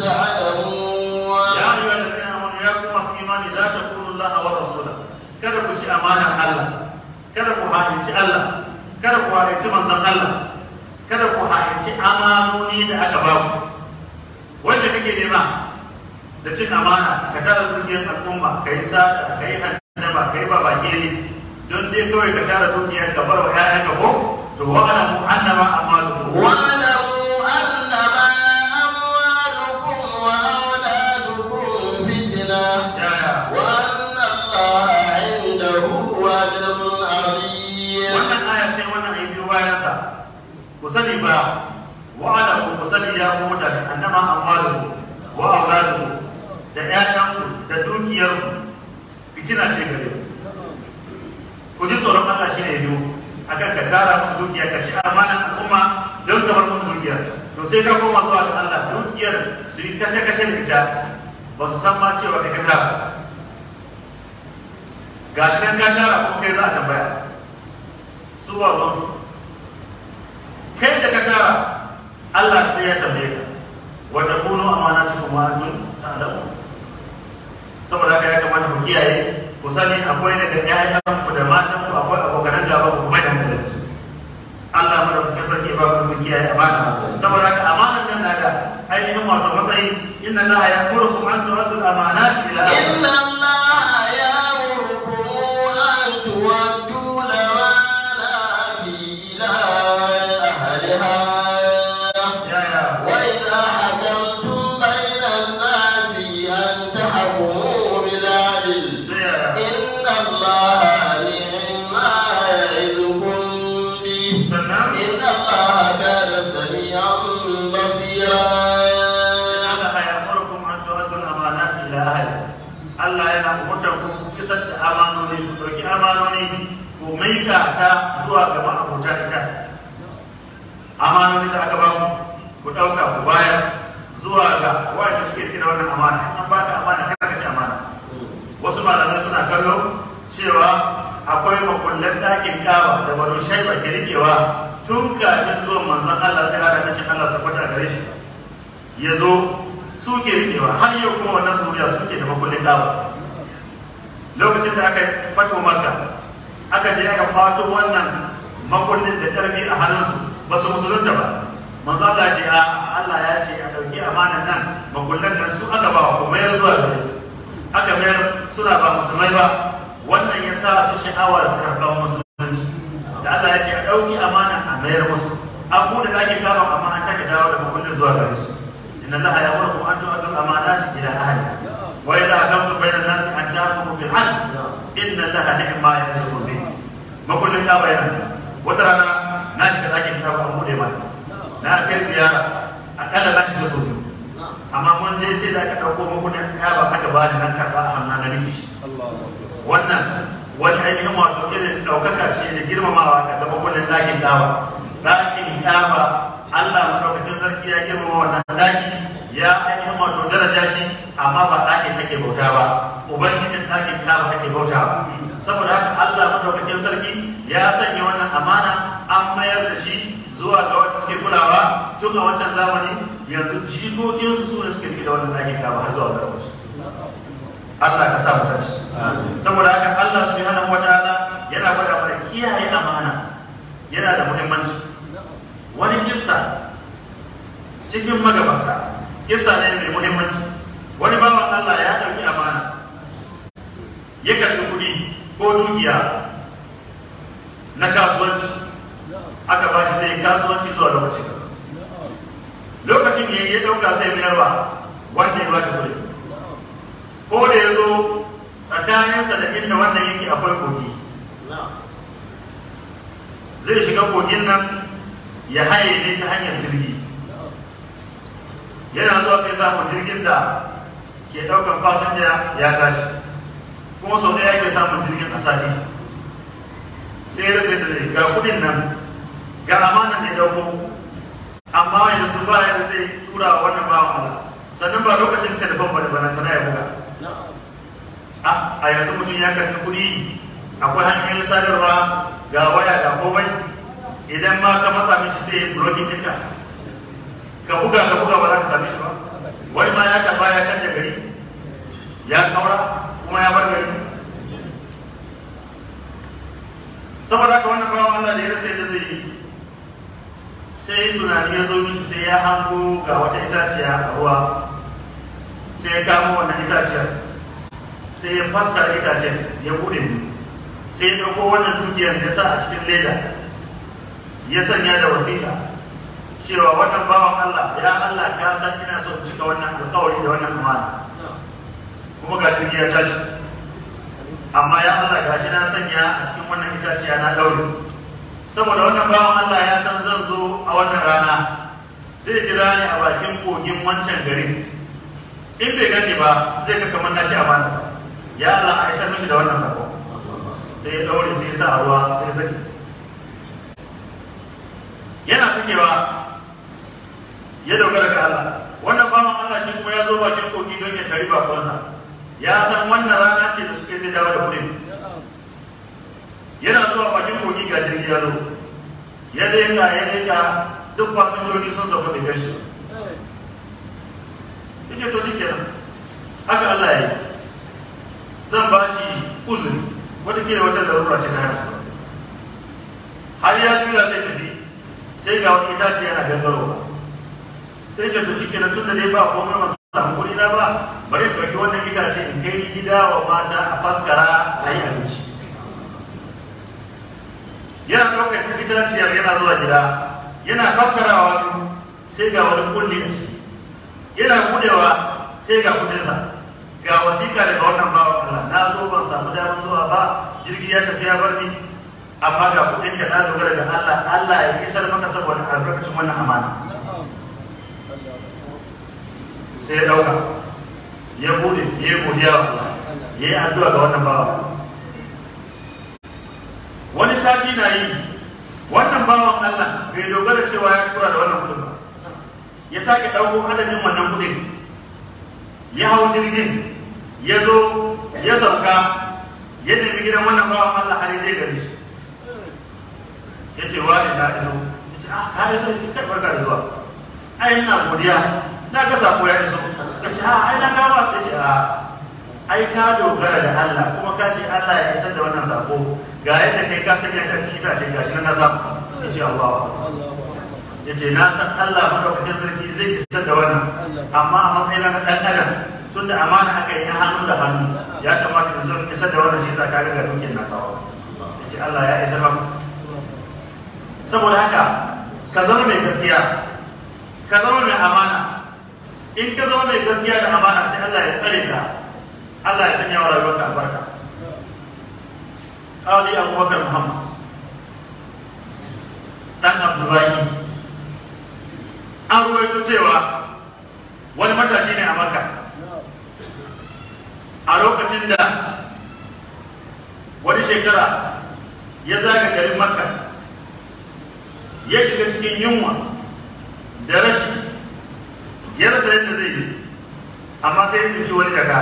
تعلمون ya ayyuhal ladina amanu ya kuma su imani la taqulu Allah wa rasulahu kada ku ci amanar Allah kada ku ha'inci Allah kada ku ha'inci manzon Allah kada ku ha'inci amanoni da aka ba ku wanda kake nema da cin amana ka tara dukiyar al'umma ka yi sata ka yi handama ka yi babakere don dai kawai ka tara dukiyar ka bar wa 'ya'yanka ko to wa'alamu annama amalukum واعلموا أنما أموالكم وأولادكم فتنة ya ya وأن الله عنده أجر عظيم wannan aya sai wannan ayi biyo bayan sa ku sani ba wa'ada ku sani ya ku mutane annama amwalukum wa auladukum da ƴaƴanku da dukiyarku fitina ce gare ku ku ji tsoron Allah shi ne biyo akan ka tara musu dukiya ka ci amanan al'umma don ka bar musu dukiya to sai ka koma zuwa ga Allah dukiyar su yi kace kace da ita ba su san ma cewa kai ka tara gashi nan ka tara kuma kai za a tambaya su ba ruwan su kai da ka tara Allah sai ya tambaye ka wa takunu amanatukum wa antum ta'lamun saboda haka ya kamata ku kiyaye ku sani akwai daga ƴaƴan ku da matan ku akwai abokan gaba ku mai da hankali da su Allah mu da kuke sarki ba ku kiyaye amana saboda haka amanan nan na da ainihin wato matsayi inna Allah ya'murukum an tu'addu al-amanati ila إن ahliha الله يأمركم أن تودوا الأمانات إلى أهلها ya ya وإذا حكمتم بين الناس أن تحكموا بالعدل sai ya إن الله نعم ما يعظكم به sannan إن الله كان سميعا بصيرا Allah ya amurkum an tu'addu al-amanati ila ahli Allah yana umurtar ku ku isar da amanoni ku dauki amanoni ku maida ta zuwa ga ma'abota ita amanoni da aka ba ku ku dauka ku bayar zuwa ga wanda suke kira wannan amana in an baka amana kada ka ci amana wasu malamai suna kallo cewa akwai makullan ɗakin kaba da banu shaiba ke rikewa tun kafin zuwan manzon Allah ta hada nacin Allah su kwata gare shi ya zo su ke rikewa har yau kuma wannan zuriya suke da makullin kaba lokacin da aka fato maka aka je aka fato wannan makullin da karfi a hannunsu ba su musulunta ba manzo Allah ce a Allah ya ce a dauki amanan nan makullan nan su aka ba ku mayar zuwa gare su aka mayar suna ba musulmai ba wannan ya sa su sha'awar karɓar musulunci da Allah ya ce a dauki amanan a mayar musu an buɗe ɗakin kama amma an take dawo da makullin zuwa gare su inna Allah ya murku an tu'addu amanati ila ahli wa idha hakamtum bayna an-nasi an tahkumu bil 'adl inna Allah ni'ma yazukum bihi makullin kaba yana wata rana na shiga ɗakin kaba an buɗe mana na kai ziyara akalla na shiga sau biyu amma mun je sai da aka ɗauko makullin kaba aka ba ni nan karɓa a hannun na rike shi wannan wani ainihin wato irin ɗaukaka ce da girmamawa ga gaba makullin ɗakin kaba ɗakin kaba Allah maɗaukakin sarki ya girmama wannan ɗaki ya ainihin wato daraja shi amma ba ɗakin ake bauta ba ubangijin ɗakin kaba ake bauta ba saboda haka Allah maɗaukakin sarki ya sanya wannan amana an mayar da shi zuwa ga wanda suke kulawa tun a wancan zamani yanzu jikokinsu su ne suke rike da wannan ɗakin kaba har zuwa wannan lokaci Allah ka sa mu dace saboda haka Allah subhanahu wataala yana gwada mana kiyaye amana yana da muhimmanci wani kissa cikin magabata kissa ne mai muhimmanci wani bawan Allah ya ɗauki amana ya karɓi kuɗi ko dukiya na kasuwanci aka ba shi zai kasuwanci zuwa lokacin lokacin ya ya ɗauka zai mayarwa wanda ya ba shi kuɗi ko da ya zo tsakaninsa da inda wannan yake akwai kogi zai shiga kogin nan ya haye ne ta hanyar jirgi yana zuwa sai samun jirgin da ke ɗaukar fasinja ya tashi kuma sau ɗaya ke samun jirgin a sati sai ya rasa da zai ga kudin nan ga amanan da ya dauko amma yanzu ba yadda zai tura wa wannan bawan Allah sannan ba lokacin telefon ba da bana tana ya buga a yanzu mutum ya karɓi kuɗi akwai hanyoyin sadarwa ga waya ga komai idan ma ka matsa mishi sai ya blocking ɗinka ka buga ka buga ba za ka same shi ba wani ma ya karɓa ya canja gari ya kaura kuma ya bar gari saboda haka wannan bawan Allah da ya rasa yadda zai yi sai tunani ya zo mishi sai ya hango ga wata itaciya a ruwa sai ya kamo wannan itaciyar sai ya faskara itaciyar ya bude sai ya ɗauko wannan dukiyar ya sa a cikin leda ya sanya da wasiƙa cewa wannan bawan Allah ya Allah ka san ina son cika wannan alƙawari da wannan amana kuma ga jirgi ya tashi amma ya Allah ga shi na sanya a cikin wannan itaciya na ɗaure saboda wannan bawan Allah ya san zan zo a wannan rana zai jira ni a bakin kogin wancan garin in bai gani ba zai ga kamar na ci amanarsa ya Allah a isar mishi da wannan sako sai ya ɗaure sai ya sa a ruwa sai ya saki yana sakewa ya dogara ga Allah wannan bawan Allah shi kuma ya zo bakin kogi don ya tari bakonsa ya san wannan rana ce da suke zai dawo da kudin yana zuwa bakin kogi ga jirgi ya zo ya leka ya leka duk fasinjoji sun sauka bai gashi ya ce to shi kenan haka Allah ya yi zan ba shi uzuri watakila wata larura ce ta harsa har ya juya zai tafi sai ga wani itace yana gangarowa sai ce to shi kenan tun da dai ba komai masu samu kuɗi na ba bari in ɗauki wannan itace in kai ni gida wa mata a faskara a yi abinci yana ɗaukar itaciyar yana zuwa gida yana faskarawa sai ga wani kulli a ciki yana budewa sai ga kudinsa ga wasiƙa daga wannan bawan Allah na zo ban samu damar zuwa ba jirgi ya tafi ya bar ni amma ga kudin ka na dogara ga Allah Allah ya isar maka saboda albarkacin wannan amana sai ya dauka ya bude ya yi godiya wa Allah ya yi addu'a ga wannan bawan wani sati na yi wannan bawan Allah bai dogara cewa ya tura da wannan kudin ba ya sake ɗauko adadin wannan kudin ya hau jirgin ya zo ya sauka ya nemi gidan wannan bawan Allah har zai gare shi ya ce wa ne na iso ya ce ah ka iso ya ce kai barka da zuwa ai ina godiya na ga sako ya iso ya ce ah ai na gawa ya ce ah ai ka dogara da Allah kuma ka ce Allah ya isar da wannan sako ga yadda kai ka sanya shi a cikin itace gashi nan na samu ya ce Allah ya ce na san Allah madaukakin sarki zai isar da wannan amma a matsayin na dan adam tun da amana aka yi na hannu da hannu ya kamata da zo isar da wannan shi sa ka ga dukin na kawo ya ce Allah ya isar maka saboda haka ka zama mai gaskiya ka zama mai amana in ka zama mai gaskiya da amana sai Allah ya tsare ka Allah ya sanya wa rayuwarka albarka Qadi Abubakar Muhammad dan Abdullahi an ruwaito cewa wani matashi ne a Makka a lokacin da wani shekara ya zaga garin Makka ya shiga cikin yunwa da rashi ya rasa yadda zai yi amma sai ya tsinci wani jaka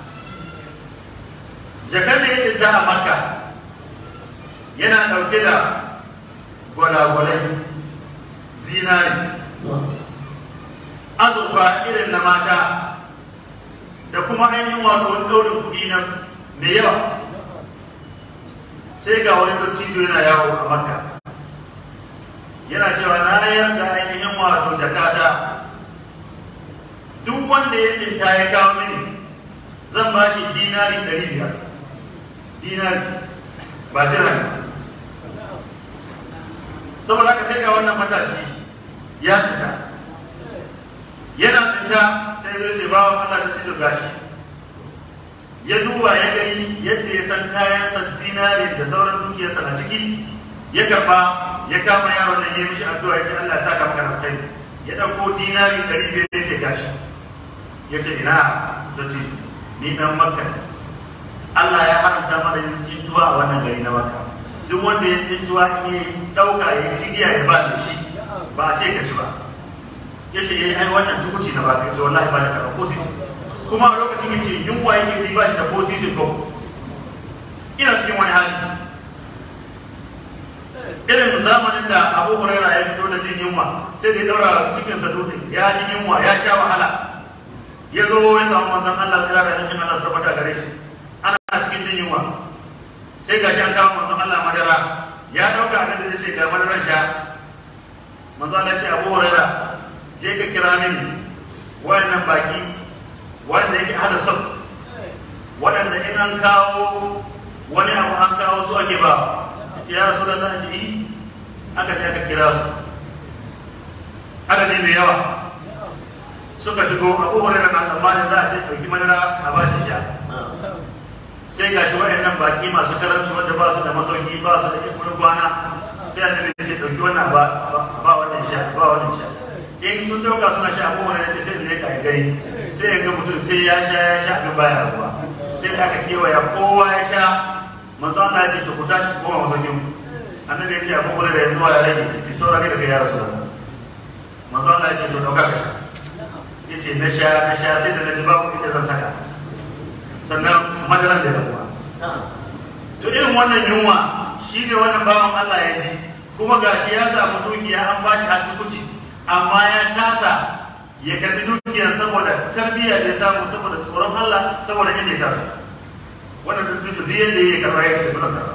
jakar da ya tsinta a makka yana ɗauke da gwalagwalai zinari azurfa irin na mata da kuma ainihin wato wani ɗaurin kuɗi na mai yawa sai ga wani dattijo yana yawo a makka yana cewa na yarda ainihin wato jakata duk wanda ya tsinta ya kawo mini zan ba shi dinari ɗari biyar dinari ba dirham saboda haka sai ga wannan matashi ya tsinta yana tsinta sai zai ce bawa Allah ta ci gashi ya duba ya gani yadda ya san kayansa dinari da sauran dukiyarsa a ciki ya karba ya kama yaron nan ya mishi addu'a ya ce Allah ya saka maka alkhairi ya dauko dinari ɗari biyar ya ce gashi ya ce ina da ce ni dan makka ne Allah ya haramta mana yin tsintuwa a wannan gari na makka duk wanda ya tsintuwa in ya dauka ya ci giya ya ba da shi ba a ce ka ci ba ya ce eh ai wannan tukuci na baka ya ce wallahi ba da karɓa ko sisi kuma a lokacin ya ce yunwa yake bi ba shi da ko sisin ko ina cikin wani hali irin zamanin da abu huraira ya fito da jin yunwa sai da ya daura cikinsa dutse ya ji yunwa ya sha wahala ya zo ya samu manzon Allah tsira da cin Allah su tabbata gare shi ana cikin jin yunwa sai ga an kawo manzon Allah madara ya dauka abin da zai ce ga madaran sha manzon Allah ce abu huraira je ka kira min wayannan baki wanda yake hada sab waɗanda in an kawo wani abu an kawo su ake ba ce ya rasu da za a ce yi aka je aka kira su adadi mai yawa suka shigo abu hurairar na tsammanin za a ce ɗauki madara a bashi sha sai ga shi waɗannan baƙi masu karamci wanda ba su da masauki ba su da ikurin kwana sai annabi ya ce ɗauki wannan ba ba wannan sha ba wannan sha in sun ɗauka suna sha abu hurairar ce sai da ne ka gari sai ya ga mutum sai ya sha ya sha abin baya ruwa sai da aka kewaya kowa ya sha manzo Allah ya ce ku tashi ku koma masaukin annabi ya ce abu hurairah yanzu ya rage ki saura ne daga ya rasu manzo Allah ya ce to dauka ka sha ya ce na sha na sha sai da na ji babu inda zan saka sannan madaran da rabuwa to irin wannan yunwa shi ne wannan bawan Allah ya ji kuma gashi ya samu dukiya an ba shi hatukuci amma ya kasa ya karbi dukiyar saboda tarbiyya da ya samu saboda tsoron Allah saboda inda ya taso wannan duk duk yadda ya karba ya ce muna karba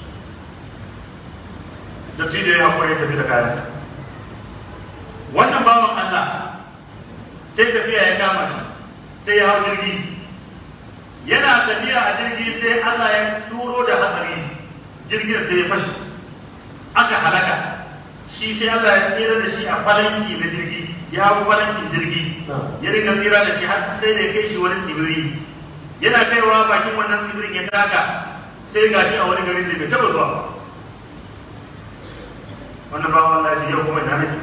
dattijo ya haƙura ya tafi da kayansa wannan bawan Allah sai tafiya ya kama shi sai ya hau jirgi yana tafiya a jirgi sai Allah ya turo da hatsari jirgin sai ya fashe aka halaka shi sai Allah ya tsira da shi a falanki na jirgi ya hau falankin jirgi ya riga tsira da shi har sai da ya kai shi wani tsibiri yana kaiwa bakin wannan tsibirin ya taka sai gashi a wani garin da bai taba zuwa wannan bawan Allah ya ce yau kuma ina nake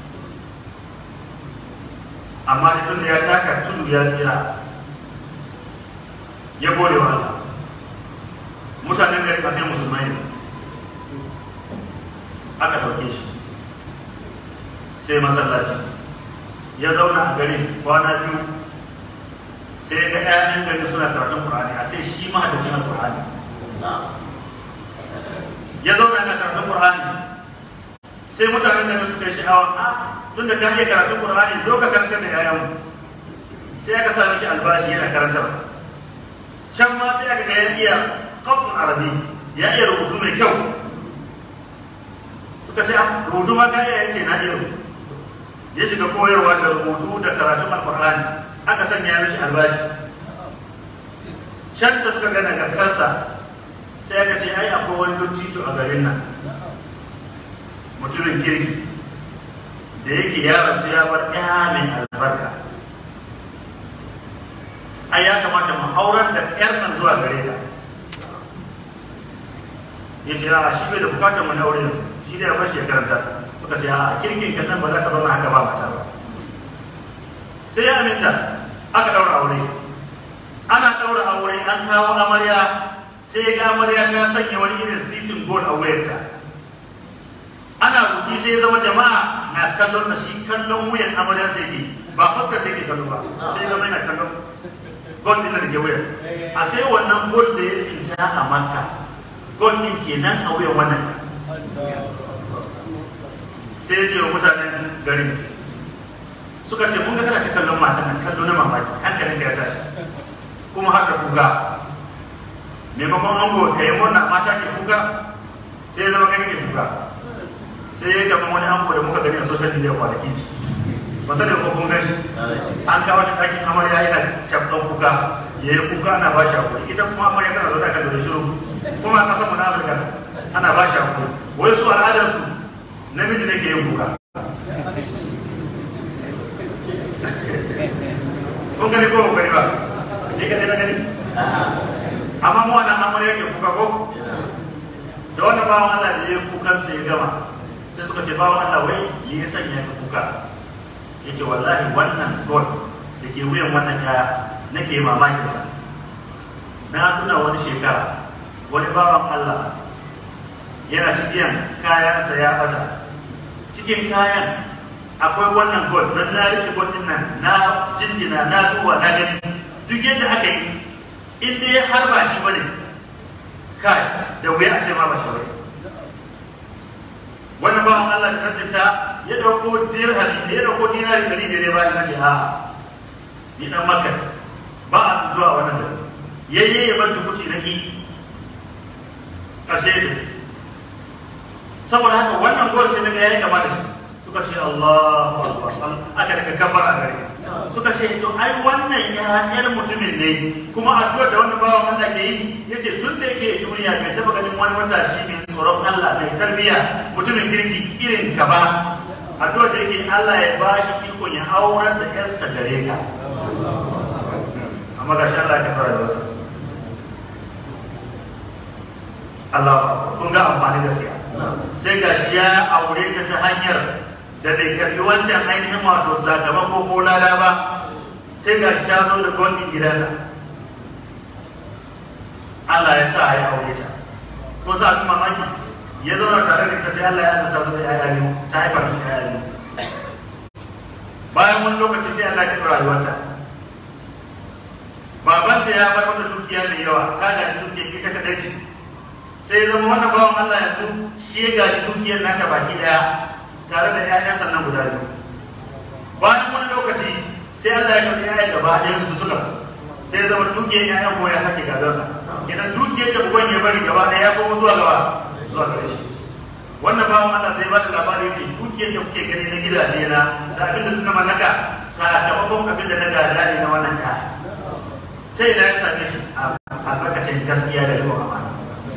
amma da tun da ya taka tudu ya tsira ya gode wa Allah mutanen gari ba sai musulmai ne aka dauke shi sai masallaci ya zauna a garin kwana biyu sai ga 'ya'yan gari suna karatun Qur'ani a sai shi mahaddacin Al-Qur'ani ya zauna yana karatun Qur'ani sai mutanen da suka yi sha'awa a tun da ka iya karatun Qur'ani zo ka karantar da yayan sai aka sa mishi albashi yana karantar can ma sai aka ga ya iya qatl arabi ya iya rubutu mai kyau suka ce ah rubutu ma ka iya yace na iya rubutu ya shiga koyarwa da rubutu da karatun alqur'ani aka sanya mishi albashi can da suka ga nagartarsa sai aka ce ai akwai wani dottijo a garin nan mutumin kirki da yake ya rasu ya bar ɗaya mai albarka ai ya kamata mu auren da ƴar nan zuwa gare ka ya ce a shi bai da bukatar mu na aure yanzu shi da ya bar shi ya karanta suka ce a kirkin kan nan ba za ka zauna haka ba mata ba sai ya aminta aka ɗaura aure ana ɗaura aure an kawo amarya sai ga amarya ta sanya wani irin sisin gol a wuyarta ana buki sai ya zama jama'a na kallon sa shi kallon wuyan amarya sai ke ba fuskar take kallo ba sai ya zama yana kallon gol din da ke wuyar a sai wannan gol da ya tsinta a makka gol din kenan a wuyan wannan sai ya ce wa mutanen garin suka ce mun ga kana ta kallon matan nan kallo na mamaki hankalin ka ya tashi kuma haka kuga maimakon ango ka yi murna mata ke kuka sai ya zama kai ke kuka sai ya gaba wani ango da muka gani a social media kwanaki ba sani ko kun gashi an kawo shi ɗakin amarya yana cabɗan kuka ya yi kuka ana ba shi hakuri ita kuma amarya tana zaune kan da shiru kuma a ƙasar mu na Afirka ana ba shi hakuri wai su al'adar su namiji ne ke yin kuka kun gani ko kun gani ba ni kadai na gani amma mu wannan amarya ke kuka ko da wannan bawan Allah da ya kukan sai ya gama sai suka ce bawan Allah wai me ya sanya ka kuka yace wallahi wannan god da ke wuyan wannan kaya nake mamakin sa na tuna wani shekara wani bawan Allah yana cikin kayansa ya bata cikin kayan akwai wannan god nan na rike god din nan na jinjina na duba na gani duk yadda aka yi in dai har ba shi bane kai da wuya a ce ma ba shi bane wannan bawan Allah da tsinta ya dauko dirhami ya dauko dinari dari biyar ba ya ce a ni dan makka ba a zuwa wannan da yayye ya bar tukuci na ki kashe ta saboda haka wannan gol sai naga yayi kama da shi suka ce Allahu akbar aka daga kabbara gare suka ce to ai wannan ya yar mutumin ne kuma addu'ar da wannan bawan Allah ke yi yace tun da yake duniya bai taba ganin wani matashi mai tsoron Allah mai tarbiya mutumin kirki irin ka ba addu'ar da yake Allah ya ba shi ikon ya aurar da yarsa gare ka amma ga shi Allah ya fara masa Allah kun ga amfani gaskiya sai ga shi ya aure ta ta hanyar da bai karbi wancan ainihin wato sakamako ko lada ba sai ga shi ta zo da gwamnin gidansa Allah ya sa ya aure ta ko sa abin mamaki ya zauna tare da ita sai Allah ya azurta su da yaya biyu ta haifa mishi yaya biyu bayan wani lokaci sai Allah ya karɓi rayuwarta babanta ya bar mata dukiya mai yawa ta gaji dukiyar ita kaɗai ce sai ya zama wannan bawan Allah yanzu shi ya gaji dukiyar naka baki daya tare da ƴaƴan sannan guda biyu bayan wani lokaci sai Allah ya karɓi ƴaƴan gaba ɗayan su suka rasu sai ya zama dukiyar ƴaƴan kuma ya sake gadansa kenan dukiyar da uban ya bari gaba ɗaya ya koma zuwa gaba zuwa gare shi wannan bawan Allah sai ba da labari ce dukiyar da kuke gani na gidaje na da abin da na mallaka sakamakon abin da na gada ne na wannan ta sai na ya same shi a albarkacin gaskiya da yawan amana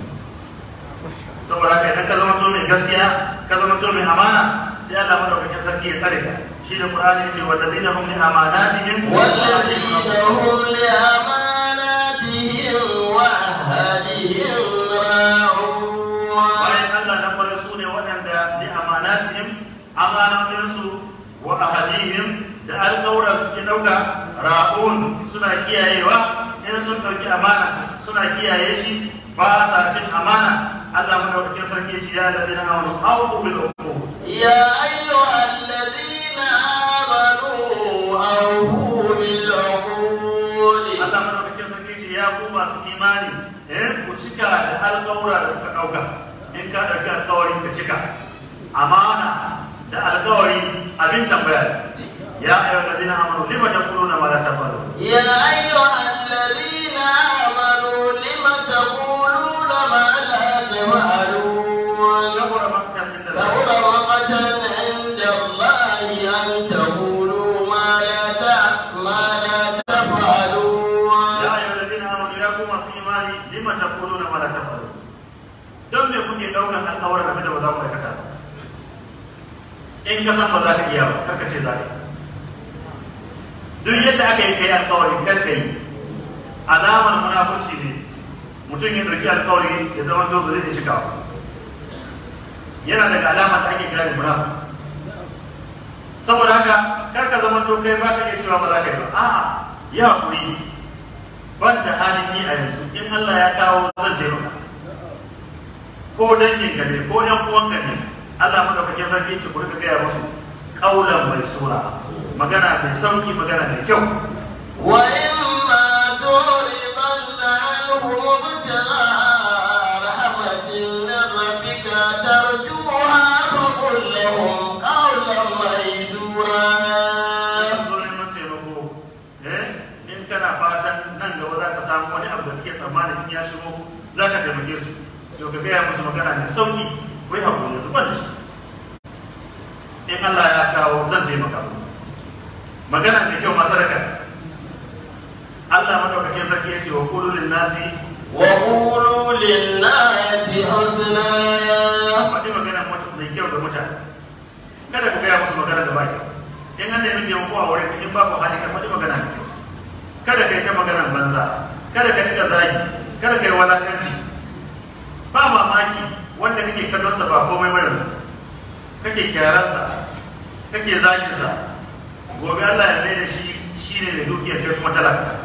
saboda haka idan ka zama to mai gaskiya ka zama to mai amana sai Allah madaukakin sarki ya tsare ka shi da Qur'ani yake wa ladina hum li amanatihim والذين هم لأماناتهم وعهدهم راعون bayan Allah na kware su ne waɗanda li amanatihim amanoninsu wa ahadihim da alƙawuran suke ɗauka ra'un suna kiyayewa in sun ɗauki amana suna kiyaye shi ba sa cin amana Allah madaukakin sarki ya ce ya ladina amanu awfu bil uqud يا أيها الذين آمنوا أوفوا بالعقود Allah madaukakin sarki ce ya ku masu imani eh ku cika cika da alƙawura da kuka ɗauka in ka ɗauki alƙawari ka cika amana da alƙawari abin tambaya ya ayyuhal ladina amanu lima taquluna ma la tafalun يا أيها الذين آمنوا لم تقولون ما لا تفعلون kabura maktan inda كبر مقتا عند الله أن تقولوا ما لا تع- ما لا تفعلون ya ayyuhal ladina amanu ya ku masu imani lima taquluna ma la tafalun don me kuke ɗaukan alƙawarin abin da ba za ku aikata ba in ka san ba za ka iya ba kar ka ce za ka yi duk yadda aka yi kai alkawari kar ka yi alamar munafurci ne mutum ya ɗauki alkawari ya zama to ba zai iya cikawa yana daga alamar da ake gane munafur saboda haka kar ka zama to kai ba ka iya cewa ba za ka yi ba a'a ya hakuri ban da halin yi a yanzu in Allah ya kawo zan je maka ko dangin ka ne ko yan uwan ka ne Allah madaukakin sarki ce ku rika gaya musu kaulan mai sura magana mai sauki magana mai kyau وإما تعرضن عنهم ابتغاء رحمة من ربك ترجوها فقل لهم قولا ميسورا zo neman taimako eh in kana fatan nan gaba za ka samu wani abu da kake tsammanin in ya shigo za ka taimake su to ka gaya musu magana mai sauki ko yi hakuri yanzu ban da shi in Allah ya kawo zan taimaka muku magana mai kyau masu raka Allah madaukakin sarki ya ce wa qulu lin nasi وقولوا للناس حسنا faɗi magana mutu- mai kyau ga mutane kada ku gaya musu magana da baki in an nemi taimako a wurin ka, in babu hali ka faɗi magana mai kyau kada ka yi ta magana banza kada ka riƙa zagi kada ka yi walakanci ba mamaki wanda kake kallon sa ba komai ba yanzu kake kyaransa kake zaginsa gobe Allah ya mai da shi shine mai dukiya kai kuma talaka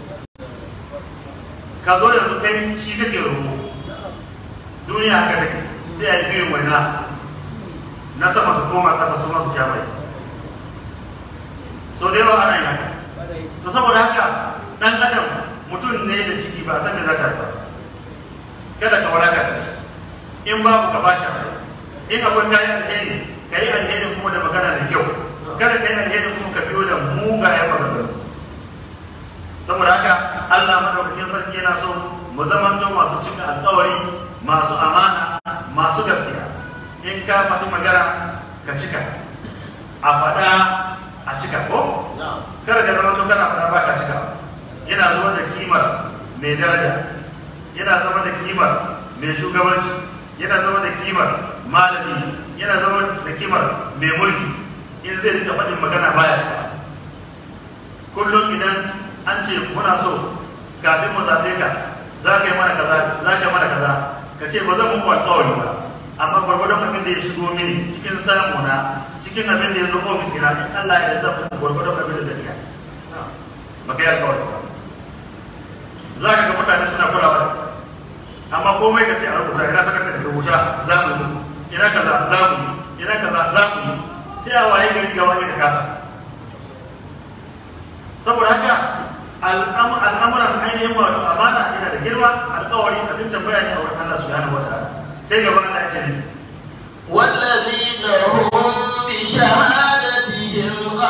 ka zo yanzu kai shi kake roƙo duniya haka take sai a yi biyun waina na sama su koma ƙasa su masu sha mai so da yawa ana yi haka to saboda haka ɗan adam mutum ne da ciki ba a san me za ta haifa kada ka waraka da shi in babu ka bashi abu in akwai kayan alheri ka yi alherin kuma da magana da kyau kada ka yi alherin kuma ka biyo da mugayen maganganu saboda haka Allah madaukakin sarki yana so mu zamanto masu cika alkawari masu amana masu gaskiya in ka faɗi magana ka cika a faɗa a cika ko kada ka zama to kana faɗa ba ka cika yana zama da kimar mai daraja yana zama da kimar mai shugabanci yana zama da kimar malami yana zama da kimar mai mulki in zai rika faɗin magana baya cika kullum idan an ce muna so kafin mu zaɓe ka za ka yi mana kaza za ka yi mana kaza ka ce ba zan muku alƙawari ba amma gwargwadon abin da ya shigo mini cikin samu na cikin abin da ya zo ofis ina in Allah ya zan muku gwargwadon abin da zan iya ba ka yi alƙawari ba za ka ga mutane suna kula ba amma komai ka ce a rubuta ina saka da rubuta za mu yi ina kaza za mu yi ina kaza za mu yi sai a waye gari ga wani da kasa saboda haka al'amuran ainihin wato amana yana da girma alkawari abin tambaya ne a wurin Allah subhanahu wataala sai gaba Allah ya ce ne والذين هم بشهادتهم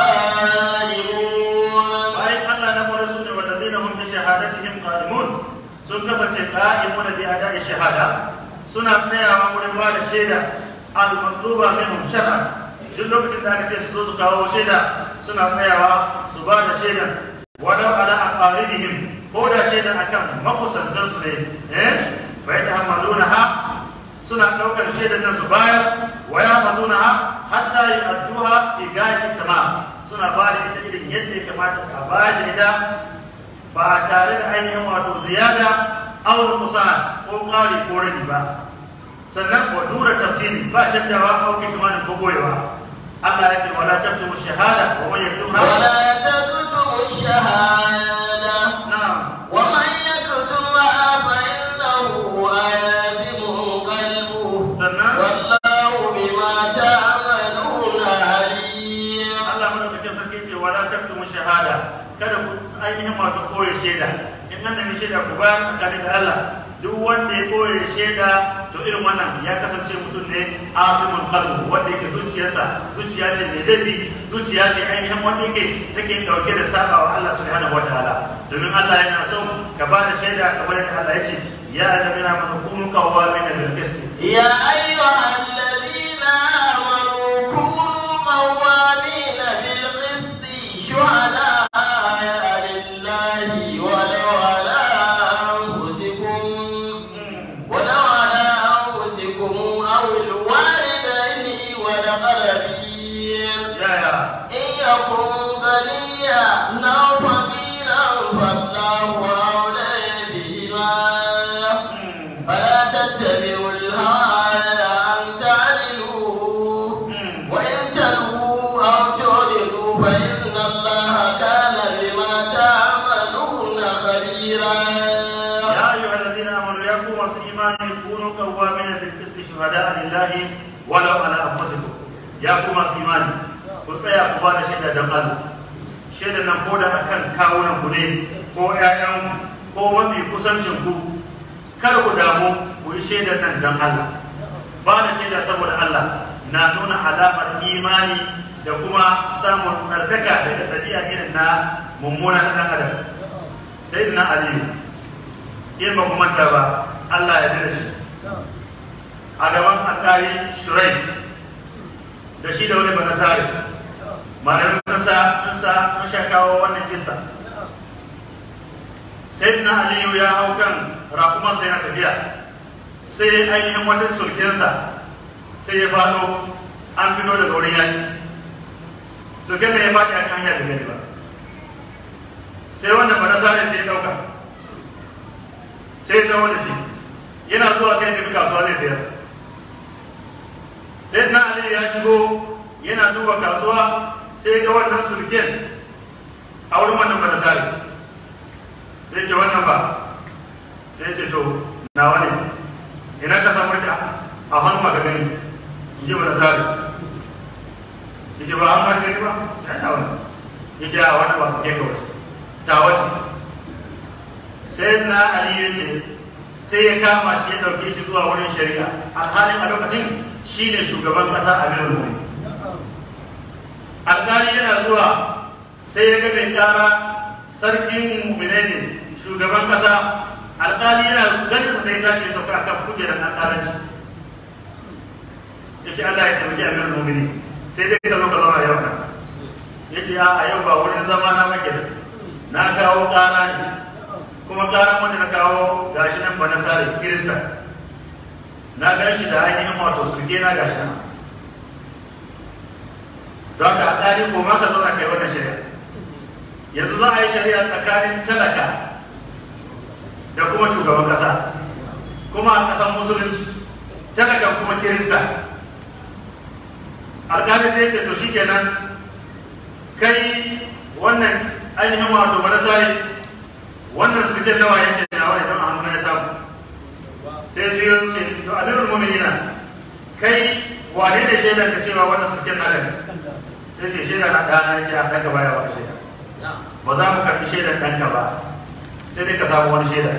قائمون bayan Allah na mura su ne wallazina hum bi shahadatihim qa'imun sun kasance qa'imuna bi ada'i shahada suna tsayawa wurin ba da shaida al-matluba minhum shar'an duk lokacin da aka ce su zo su kawo shaida suna tsayawa su ba da shaidan walau ala aqaridihim ko da shaidan akan makusantan su ne eh fa yatahammaluna ha suna daukar shaidan nan su bayar wa yahfazuna ha hatta yu'adduha fi gayati tamam suna ba da ita irin yadda ya kamata a ba da ita ba tare da ainihin wato ziyada aw kusa ko ƙari ko rage ba sannan wa dura tafsiri ba canjawa ko kitmanin ko goyewa Allah ya ce wala taktumu shahada wa man yaktumha ولا تكتموا الشهادة na'am ومن يكتمها فإنه آثم قلبه sannan والله بما تعملون عليم Allah madaukakin sarki ce wala taktumu shahada kada ku ainihin wato koyi shaida in an nemi shaida ku bayar tsakanin da Allah duk wanda ya boye shaida to irin wannan ya kasance mutum ne afimun qalbu wanda yake zuciyarsa zuciya ce mai dabi zuciya ce ainihin wanda yake take dauke da saba wa Allah subhanahu wataala domin Allah yana so ka ba da shaida kamar yadda Allah ya ce ya alladhina amanu kunu qawwamina bil qist يا أيها الذين آمنوا كونوا قوامين بالقسط شهداء لله ولو على أنفسكم ولو على أنفسكم أو الوالدين والأقربين ya ya إن يكن غنيا أو فقيرا فالله أولى بهما فلا تتبعوا الهوى أن تعدلوا وإن تلووا أو تعرضوا فإن الله كان بما تعملون خبيرا يا أيها الذين آمنوا يا قوم إيمان كونوا قوامين بالقسط شهداء لله ولو على أنفسكم يا قوم إيمان ku tsaya ku ba da shaida don Allah shaida nan ko da akan kawunan ku ne ko ƴaƴan ko mafi kusancin ku kar ku damu ku yi shaidar nan don Allah ba da shaida saboda Allah na nuna alamar imani da kuma samun tsarkaka daga ɗabi'a irin na mummuna na ɗan adam sayyidina aliyu in ba ku manta ba Allah ya dana shi a gaban alƙali shurai da shi da wani banasari malamin sun sa sun sa sun sha kawo wannan kisa sayyidina aliyu ya hau kan rakumansa yana tafiya sai ainihin wata sulkensa sai ya faɗo an fito daga wurin yaki sulken da ya faɗi a kan hanya da gani ba sai wannan banasari sai ya ɗauka sai ya zama da shi yana zuwa sai ya tafi kasuwa zai sayar sai na ali ya shigo yana duba kasuwa sai ga wannan sulken a wurin wannan banasari sai ce wannan ba sai ce to nawa ne ina ka samu ta a hannu ka gani in ji banasari ya ce ba an ma gani ba ya nawa ne ya ce a wannan ba su ke ka wace ta wace sai na ali ya ce sai ya kama shi ya ɗauke shi zuwa wurin shari'a a halin a lokacin shi ne shugaban ƙasa a mirin wuri alƙali yana zuwa sai ya ga mai ƙara sarkin mumine ne shugaban ƙasa alƙali yana ganin sai ta ce sauka akan kujerar alƙalanci ya ce Allah ya taimaki amirin mumini sai dai ka zo ka zama yau ya ce a yau ba wurin zama na make na kawo ƙara ne kuma ƙaran wanda na kawo gashi nan ba na sare kirista na gan shi da ainihin wato surke na gashi nan don ka alƙali ko ma ka zauna kai wannan shari'a yanzu za a yi shari'a tsakanin talaka da kuma shugaban ƙasa kuma a ƙasan musulunci talaka kuma kirista alƙali sai ce to shikenan kai wannan ainihin wato ba na sare wannan sulken nawa yake da wani ta hannu ya samu sai biyo ce to amirul mu'minina kai wane ne shaidar ka cewa wannan sulken na daga sai ce shaidar na ɗana yake a ɗanka baya wani shaida ba za mu karɓi shaidar ɗanka ba sai dai ka samu wani shaidar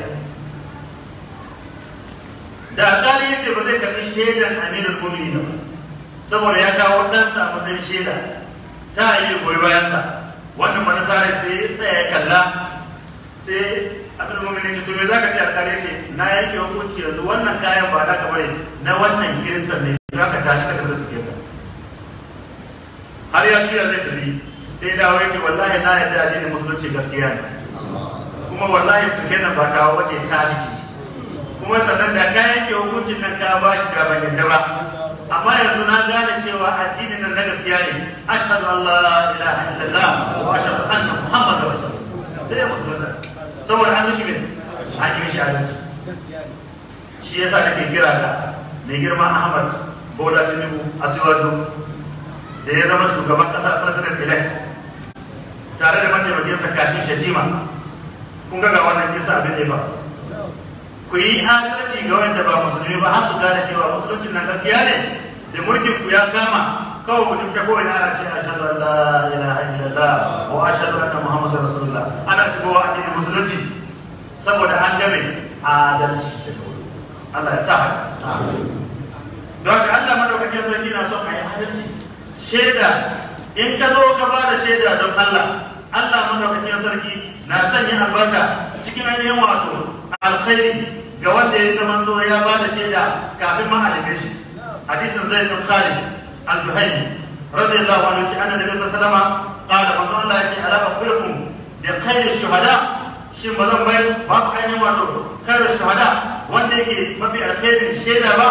da alƙali ya ce ba zai karɓi shaidar amirul mu'minina ba saboda ya kawo ɗansa a matsayin shaida ta yi goyi bayansa wannan manasara sai ya tsaya ya kalla sai abin mummuni ce to me zaka ce alƙali ce na yanke hukunci yanzu wannan kayan ba naka bane na wannan kiristan ne za ka tashi ka tafi su kenan har ya juya zai tafi sai dawo ya ce wallahi na yarda addinin musulunci gaskiya ne kuma wallahi su kenan ba kawo wace tashi ce kuma sannan da ka yanke hukuncin nan ka ba shi da ban yadda ba amma yanzu na gane cewa addinin nan na gaskiya ne ashhadu an la ilaha illallah wa ashhadu anna muhammadar rasulullah sai ya musulunta saboda an mishi min an yi mishi adalci shi yasa nake kira ka mai girma ahmad bola tinubu asiwaju da ya zama shugaban kasa president elect tare da mataimakinsa kashin shatima kun ga ga wannan kisa abin ne ba ku yi adalci ga wanda ba musulmi ba har su gane cewa musuluncin nan gaskiya ne da mulkin ku ya kama kawai mutum ta kowane ana ce ashhadu an la ilaha illallah wa ashhadu anna muhammadar rasulullah ana shigowa addinin musulunci saboda an game adalci daga wuri Allah ya sa haka don haka Allah madaukakin sarki na son a yi adalci shaida in ka zo ka ba da shaida don Allah Allah madaukakin sarki na sanya albarka cikin ainihin wato alkhairi ga wanda ya zama zo ya ba da shaida kafin ma a neme shi hadisin zai bin khalid al-juhaymi radiyallahu anhu ki annabi sallallahu alaihi wasallam qala manzo Allah ya ce ala aqulukum bi khairi shuhada shin ba zan bai ba ku ainihin wato khairu shuhada wanda yake mafi alkhairin shaida ba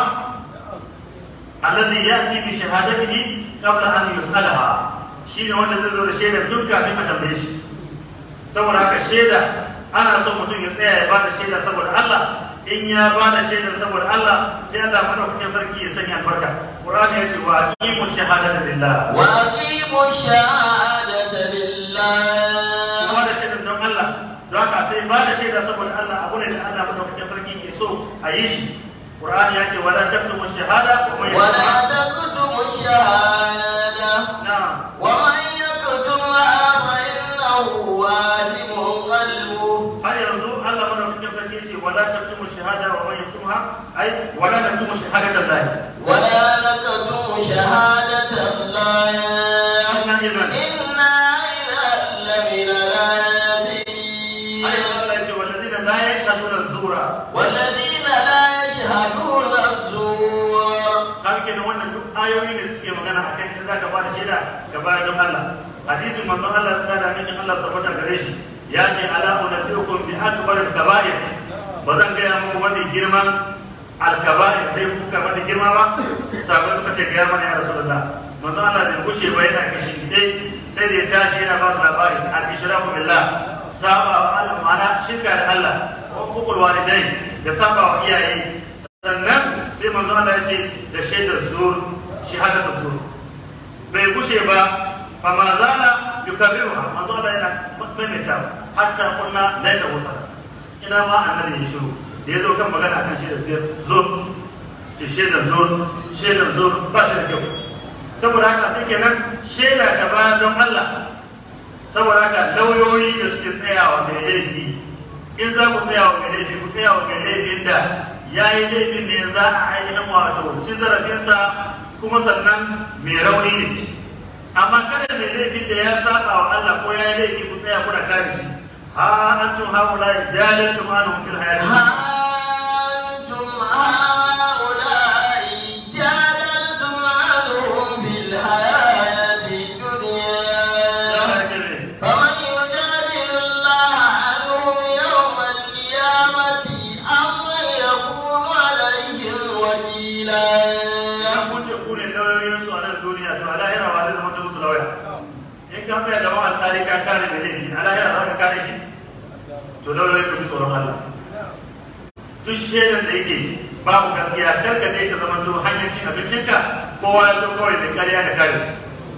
alladhi yati bi shahadatihi qabla an yus'alaha shine wanda zai zo da shaidar duk kafin a tambaye shi saboda haka shaida ana so mutum ya tsaya ya bada shaida saboda Allah in ya bada shaidar saboda Allah sai Allah madaukakin sarki ya sanya albarka Qur'ani ya ce wa aqimu shahadata lillah wa aqimu shahadata lillah ba da shaidar don Allah don haka sai ba da shaida saboda Allah abu ne da Allah madaukakin sarki ke so a yi shi Qur'ani ya ce wala taktumu shahada wa man ولا yaktumha تكتموا الشهادة na'am ومن يكتمها فإنه آثم قلبه har yanzu Allah madaukakin sarki ya ce wala taktumu shahada wa man yaktumha ai wala taktumu shahadata Allah ولا نكتم شهادة الله inna idan إنا إذا لمن الآثمين ai Allah ya ce walladina la yashhaduna zura والذين لا يشهدون الزور kan kenan wannan duk ayoyi ne da suke magana akan in zaka ba da shaida ka bayar don Allah hadisin manzon Allah tsada da amincin Allah tabbata gare shi ya ce ala unabbiukum bi akbar al-kaba'ir ba zan gaya muku wani girman al-kaba'ir dai kuka wani girma ba sabai suka ce gaya mana ya rasulullah manzon Allah bai gushe ba yana kashi dai sai da ya tashi yana ba su labari al-ishraku billah saba wa Allah ma'ana shirka da Allah wa hukul walidai da saba wa iyaye sannan sai manzo Allah ya ce da shaidar zur shahadatul zur bai gushe ba fa ma zala yukarriruha manzo Allah yana maimaita hatta kunna laita wasa ina ma annabi ya shiru da ya zo kan magana akan shaidar zur ce shaidar zur shaidar zur ba shi da kyau saboda haka sai kenan shaida ka ba don Allah saboda haka lauyoyi da suke tsayawa mai laifi in za ku tsayawa mai laifi ku tsayawa mai laifin da ya yi laifin ne za a ainihin wato ci zarafinsa kuma sannan mai rauni ne amma kada mai laifin da ya saba wa Allah ko ya yi laifi ku tsaya kuna kare shi ha antum haula jalantum anhum fil hayati أنتم هؤلاء جادلتم عنهم بالحياة الدنيا فمن يجادل الله عنهم يوم القيامة أم من يكون عليهم وكيلا ya kuce ku ne lauyoyin su a nan duniya to a lahira ba zai zama ta musu lauya in ka tsaya gaban alƙali ka kare mai laifi a lahira za ka kare shi to lauyoyi ku bi tsoron Allah duk shaidan da yake babu gaskiya kar ka je ka zama to hanyar cin abincinka kowa ya zo kawai da kariya da kare shi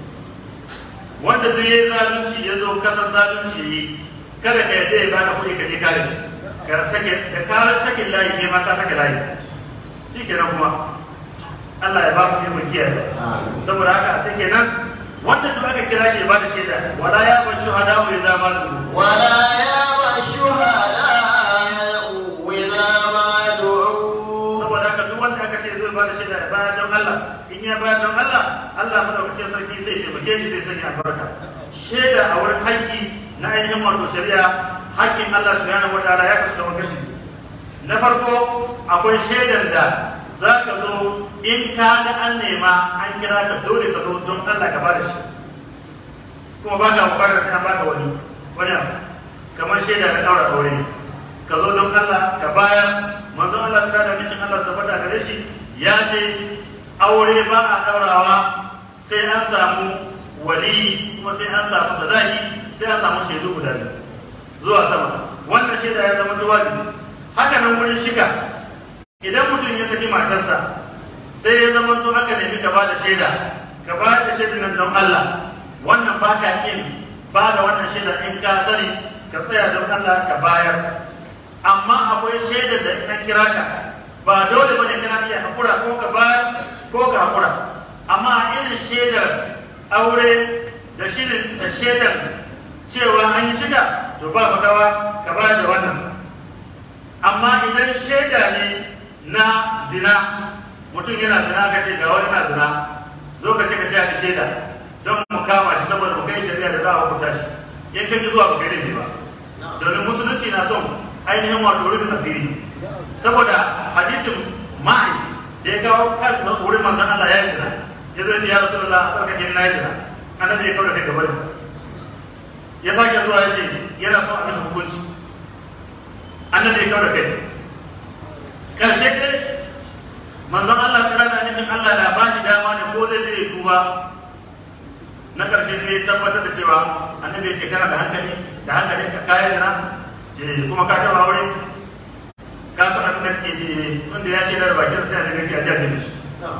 wanda duk yayi zalunci ya zo kasan zalunci yi kada ka yadda ya baka kuɗi ka je kare shi ka sake da ka sake layi ne ma ka sake layi shi kenan kuma Allah ya ba mu ikon kiyaye saboda haka sai kenan wanda duk aka kira shi ya bada shaida wala ya ba shuhada wa idza ma ولا يابى الشهداء إذا ما دعوا saboda haka duk wanda aka ce zai bada shaida ya bayar don Allah in ya bayar don Allah Allah madaukakin sarki zai taimake shi zai sanya albarka shaida a wurin haƙƙi na ainihin wato shari'a haƙƙin Allah subhanahu wataala ya kasu kamar kashi na farko akwai shaidar da za ka zo in ka ga an nema an kira ka dole ka zo don Allah ka bada shi kuma ba ka bukatar sai an baka wani wani abu kamar shaida na ɗaura aure ka zo don Allah ka bayar manzon Allah ta da mijin Allah ta fata gare shi ya ce aure ba a ɗaurawa sai an samu wali kuma sai an samu sadaki sai an samu shaidu guda biyu zuwa sama wannan shaida ya zama wajibi haka nan wurin shiga idan mutum ya saki matarsa sai ya zama to aka nemi ka bada shaida ka bada shaida nan don Allah wannan ba ka yin ba da wannan shaida in ka sani ka tsaya don Allah ka bayar amma akwai shaidar da in an kira ka ba dole bane kana iya hakura ko ka bayar ko ka hakura amma a irin shaidar aure da shirin da shaidar cewa an yi shiga to ba magawa ka bayar da wannan amma idan shaida ne na zina mutum yana zina aka ce ga wani na zina zo ka ce ka ce a shaida don mu kama shi saboda mu kai shari'a da za a hukunta shi in ka ji zuwa ba kai laifi ba domin musulunci na son ainihin wato rufin asiri saboda hadisin ma'is da ya kawo kan wurin manzan Allah ya yi zina ya zo ya ce ya rasu Allah a tsarkake na yi zina annabi ya kawo da kai gabarinsa ya sake zuwa ya ce yana son a masa hukunci annabi ya kawo da kai karshe dai manzon Allah tsira da nufin Allah na ba shi dama ne ko zai zai tuba na karshe sai ya tabbatar da cewa annabi ya ce kana da hankali da hankali ka kayan zina ce kuma ka taba aure ka san abin da kake ce wanda ya shaidar bakin sai annabi ya ce a jaje mishi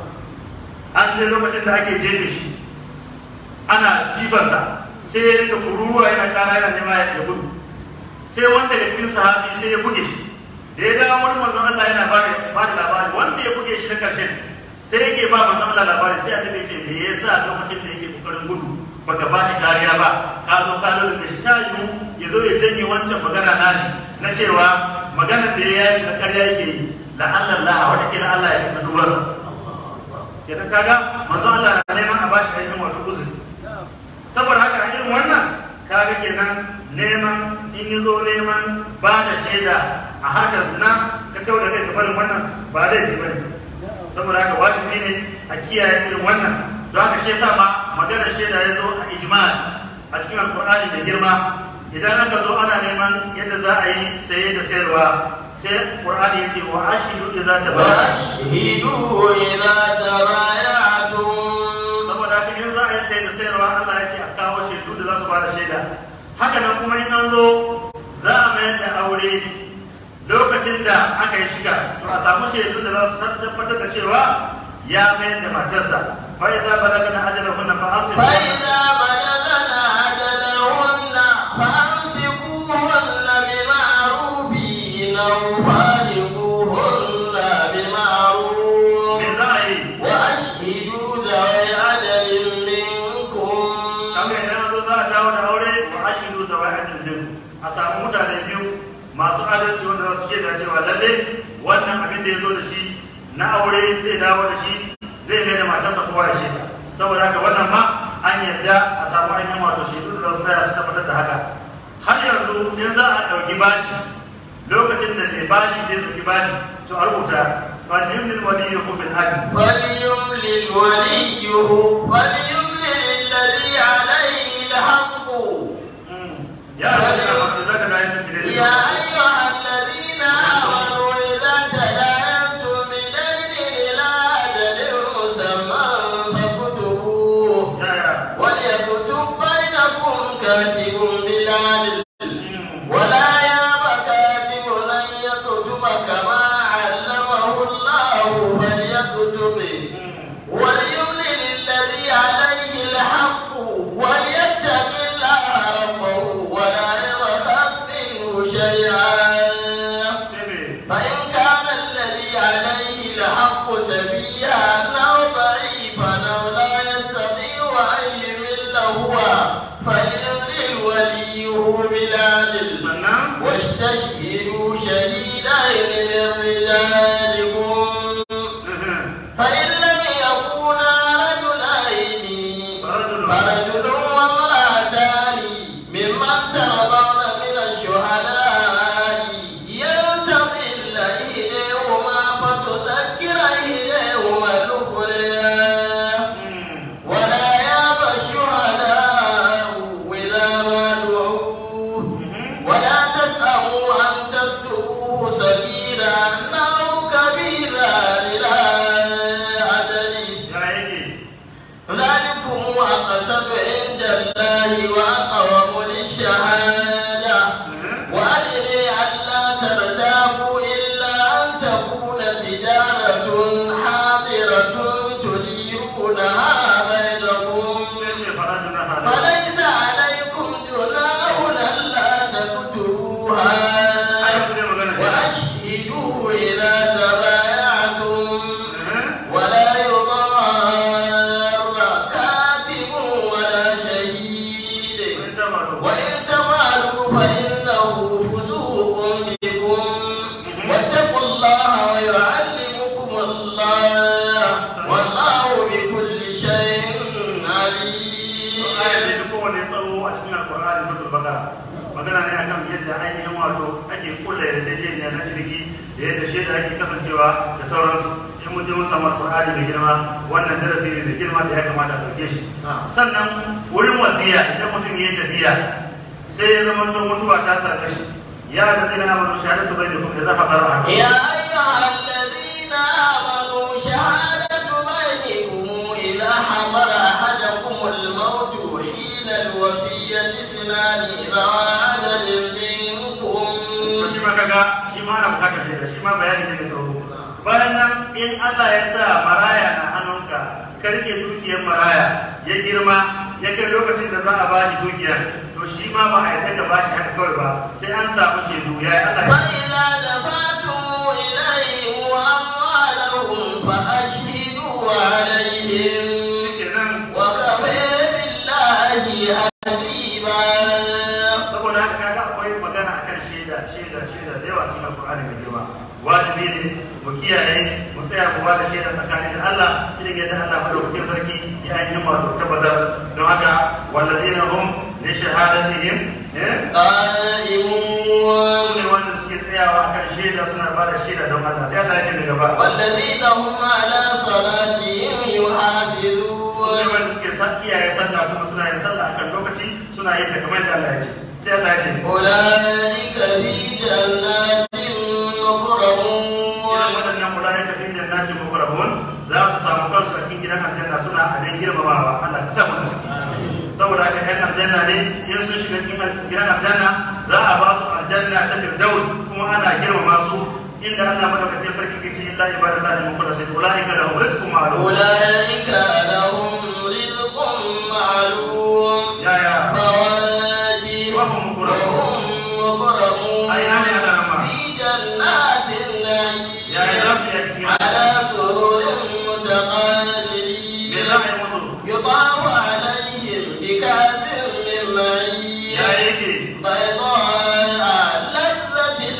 an ne lokacin da ake jefe shi ana jifansa sai ya rika kururuwa yana kara yana nema ya gudu sai wanda ya cikin sahabi sai ya buge shi da ya dawo wani manzon Allah yana ba da labari wanda ya buge shi na karshen sai yake ba manzon Allah labari sai annabi ce me yasa lokacin da yake kokarin gudu baka ba shi kariya ba ka zo ka lura da shi ta yiwu ya zo ya janye wancan magana nashi na cewa maganar da ya yi na karya yake yi la'alla Allah wata kila Allah ya kuma dubarsa kenan kaga manzon Allah na neman a bashi aikin wato uzuri saboda haka a irin wannan kaga kenan neman in yi zo neman ba da shaida a harkar zina ka kawo da kai ka barin wannan ba laifi ba ne saboda haka wajibi ne a kiyaye irin wannan don haka shi yasa ma maganar shaida ya zo a ijmal a cikin alkur'ani da girma idan aka zo ana neman yadda za a yi saye da sayarwa sai qur'ani ya ce wa ashidu idza tabaya'tum وأشهدوا إذا تبايعتم saboda haka in za a yi sai da sayarwa Allah ya ce a kawo shaidu da za su bada shaida haka nan kuma in an zo za a mayar da aure lokacin da aka yi shiga to a samu shaidu da za su tabbatar da cewa ya mayar da matarsa fa idza balagna ajalahunna fa ansibu فإذا بلغن أجلهن فأمسكوهن بمعروف أو فارقوهن بمعروف me za a yi وأشهدوا ذوي عدل منكم kamar idan an zo za a dawo da aure wa ashidu zawa'idin din a samu mutane biyu masu adalci wanda za su ce da cewa lalle wannan abin da ya zo da shi na aure zai dawo da shi zai mai da matarsa kowa ya shaida saboda haka wannan ma an yadda a samu ainihin wato shaidu da za su tsaya su tabbatar da haka har yanzu in za a ɗauki bashi lokacin da mai bashi zai ɗauki bashi to a rubuta falyumlil waliyyu bil adl فليملل وليه فليملل الذي عليه الحق ya da zaka da yin tafi يا أيها الذين آمنوا إذا تداينتم بدين إلى أجل مسمى فاكتبوه ya ya وليكتب بينكم كاتب بالعدل ولا ياب كاتب أن يكتب كما علمه الله فليكتب وليملل الذي عليه الحق وليتق الله ربه ولا يبخس منه شيئا فإن كان الذي عليه الحق سفيها أو ضعيفا أو لا يستطيع أن يمل هو فليملل وليه بالعدل sannan واستشهدوا شهيدين من رجالكم فإن لم يكونا رجلين فرجل وامرأتان ممن ترضون من الشهداء يلتقي إليهما فتذكر إليهما الأخرى ولا يابى الشهداء إذا ما دعوا ولا تسأموا أن تكتبوه صغيرا أو كبيرا إلى أجله ya yake ذلكم أقسط عند الله وأقوم للشهادة وأدري ألا ترتابوا إلا أن تكون تجارة حاضرة تديرونها بينكم ce farajin na hada فليس عليكم جناح ألا تكتبوها ai ku ne magana shi وأشهدوا إذا تبايعتم ولا يضار كاتب ولا شهيد da ainihin wato ake kulla yarjejeniya na ciniki da yadda shaida ake kasancewa da sauransu in mun je mun samu alƙur'ani mai girma wannan darasi ne mai girma da ya kamata a ɗauke shi sannan wurin wasiya idan mutum ya yi tafiya sai ya zama to mutuwa ta same shi ya da zai na amanu shahadatu bai da kuma da zafa tsara a يا أيها الذين آمنوا شهادة بينكم إذا حضر أحدكم الموت حين الوصية اثنان ذوى عدل منكم to shi ma kaga shi ma ana bukatar shaida shi ma bayani ne mai tsawo bayan nan in Allah ya sa maraya na hannunka ka rike dukiyar maraya ya girma ya kai lokacin da za a bashi dukiyar to shi ma ba a yarda da bashi haka kawai ba sai an samu shaidu ya yi Allah ya فإذا دفعتم إليهم أموالهم فأشهدوا عليهم kenan وكفى بالله حسيبا saboda haka kaga akwai magana akan shaida shaida shaida da yawa cikin Qur'ani mai girma wajibi ne mu kiyaye mu tsaya mu ba da shaida tsakanin da Allah idan yadda Allah madaukakin sarki ya ainihin wato tabbatar don haka walladina hum li shahadatihim eh قائمون ne wanda suke tsayawa akan shaida suna ba da shaida don Allah sai Allah ya ce daga ba والذين هم على صلاتهم ne يحافظون wanda suke sa iyaye sallah kuma suna yin sallah akan lokaci suna yin ta kamar da Allah ya ce sai Allah ya ce أولئك في جنات irin مكرمون waɗannan mulayen da fin jannatin mukarrabun za su samu kansu a cikin gidan aljanna suna abin girmamawa Allah ka sa mu da ciki saboda haka ɗan aljanna ne in sun shiga cikin gidan aljanna za a ba su aljanna ta firdaus kuma ana girmama su inda Allah madaukakin sarki ke ce illa ibadallahi mukhlasin ulaika lahum rizqun ma'lum أولئك لهم رزق معلوم ya ya فواكه وهم مكرمون وهم مكرمون أي نعم يا رب. في جنات ya ya za النعيم su yi a cikin على سرر me za متقابلين a yi musu يطاف عليهم بكأس من معين ya yake بيضاء لذة ya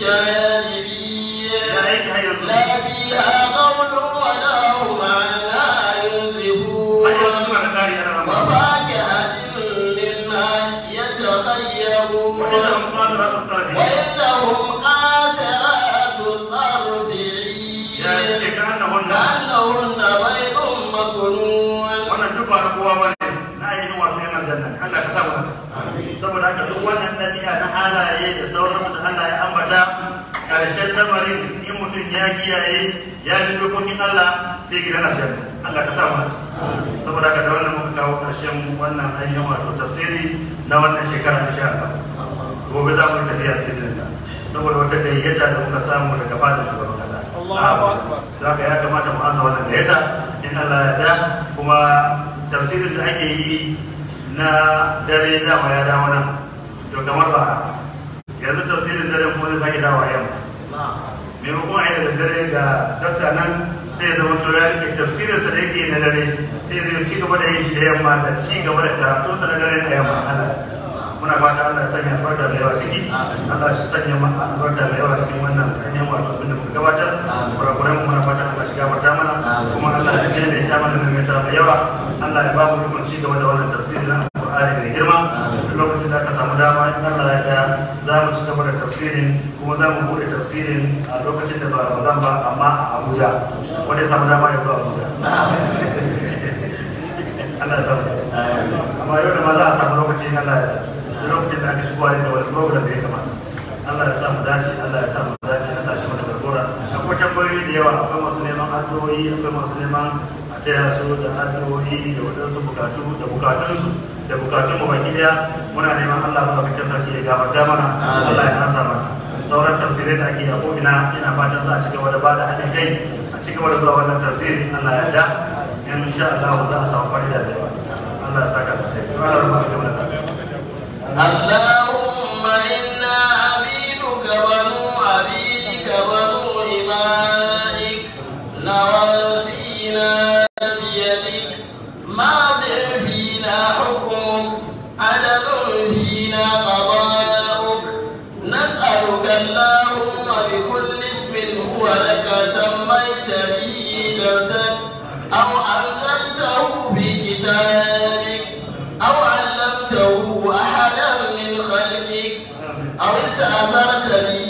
للشاربين yake har yanzu لا فيها غول ولا هم عنها har yanzu ينزفون suna da ƙari a rama وفاكهة مما يتخيرون وإذا هم قاصرات الطرف وإنهم قاصرات الطرف ya عين yake ka annahunna كأنهن بيض مكنون wannan duk ba na kowa ba ne na ainihin wato yan aljanna ne. Allah ka sa mu nata saboda haka duk wannan ɗabi'a na halaye da sauransu da Allah ya ambata ƙarshen lamarin in mutum ya kiyaye ya bi dokokin Allah sai gidan aljanna Allah ka sa mu nata saboda haka da wannan muka kawo ƙarshen wannan ainihin wato tafsiri na wannan shekara insha Allah gobe za mu yi tafiya da izinin Allah saboda wata gayyata da muka samu daga fadar shugaban kasa Allahu Akbar. da haka ya kamata mu ansa wannan gayyata in Allah ya da kuma tafsirin da ake yi na dare dama ya dawo nan to kamar ba yanzu tafsirin dare kuma zai sake dawo yamma maimakon a yi da dare ga dokta nan sai ya zama to ya rike tafsirinsa da yake na dare sai zai ci gaba da yin shi da yamma da ci gaba da karatunsa na dare da yamma Allah muna fata Allah ya sanya albarka da yawa ciki Allah shi sanya ma albarka da yawa cikin wannan ainihin wato abin da muka gabatar kurakuran mu muna fata Allah shi gafarta mana kuma Allah ya ce da ita mana mai ta mai yawa Allah ya ba mu ikon ci gaba da wannan tafsiri na Al-Qur'ani mai girma duk lokacin da aka samu dama in Allah ya da za mu ci gaba da tafsirin kuma za mu bude tafsirin a lokacin da ba Ramadan ba amma a Abuja wanda ya samu dama ya zo Abuja Allah ya samu dace. amma yau da ma za a samu lokacin Allah ya da lokacin da aka shigo da wani program da ya kamata Allah ya samu dace Allah ya samu dace Allah shi mana garbura akwai tambayoyi da yawa akwai masu neman addu'o'i akwai masu neman a taya su da addu'o'i da wadansu bukatu da bukatunsu da bukatun mu baki daya muna neman Allah ba bakin sarki ya gafarta mana Allah ya nasa mana sauran tafsirai da ake a ko'ina ina fatan za a ci gaba da bada haɗin kai a ci gaba da zuwa wannan tafsiri Allah ya da in sha Allah za a samu fa'ida da yawa Allah ya saka da kai Allah ya rubuta da اللهم إنا عبيدك بنو عبيدك بنو إمائك نواسينا بيدك ماض فينا حكمك عدل فينا قضاؤك نسألك اللهم بكل اسم هو لك سميت به نفسك أو أنزلته في كتابك أو علمته أحدا من خلقك أو أثرت بي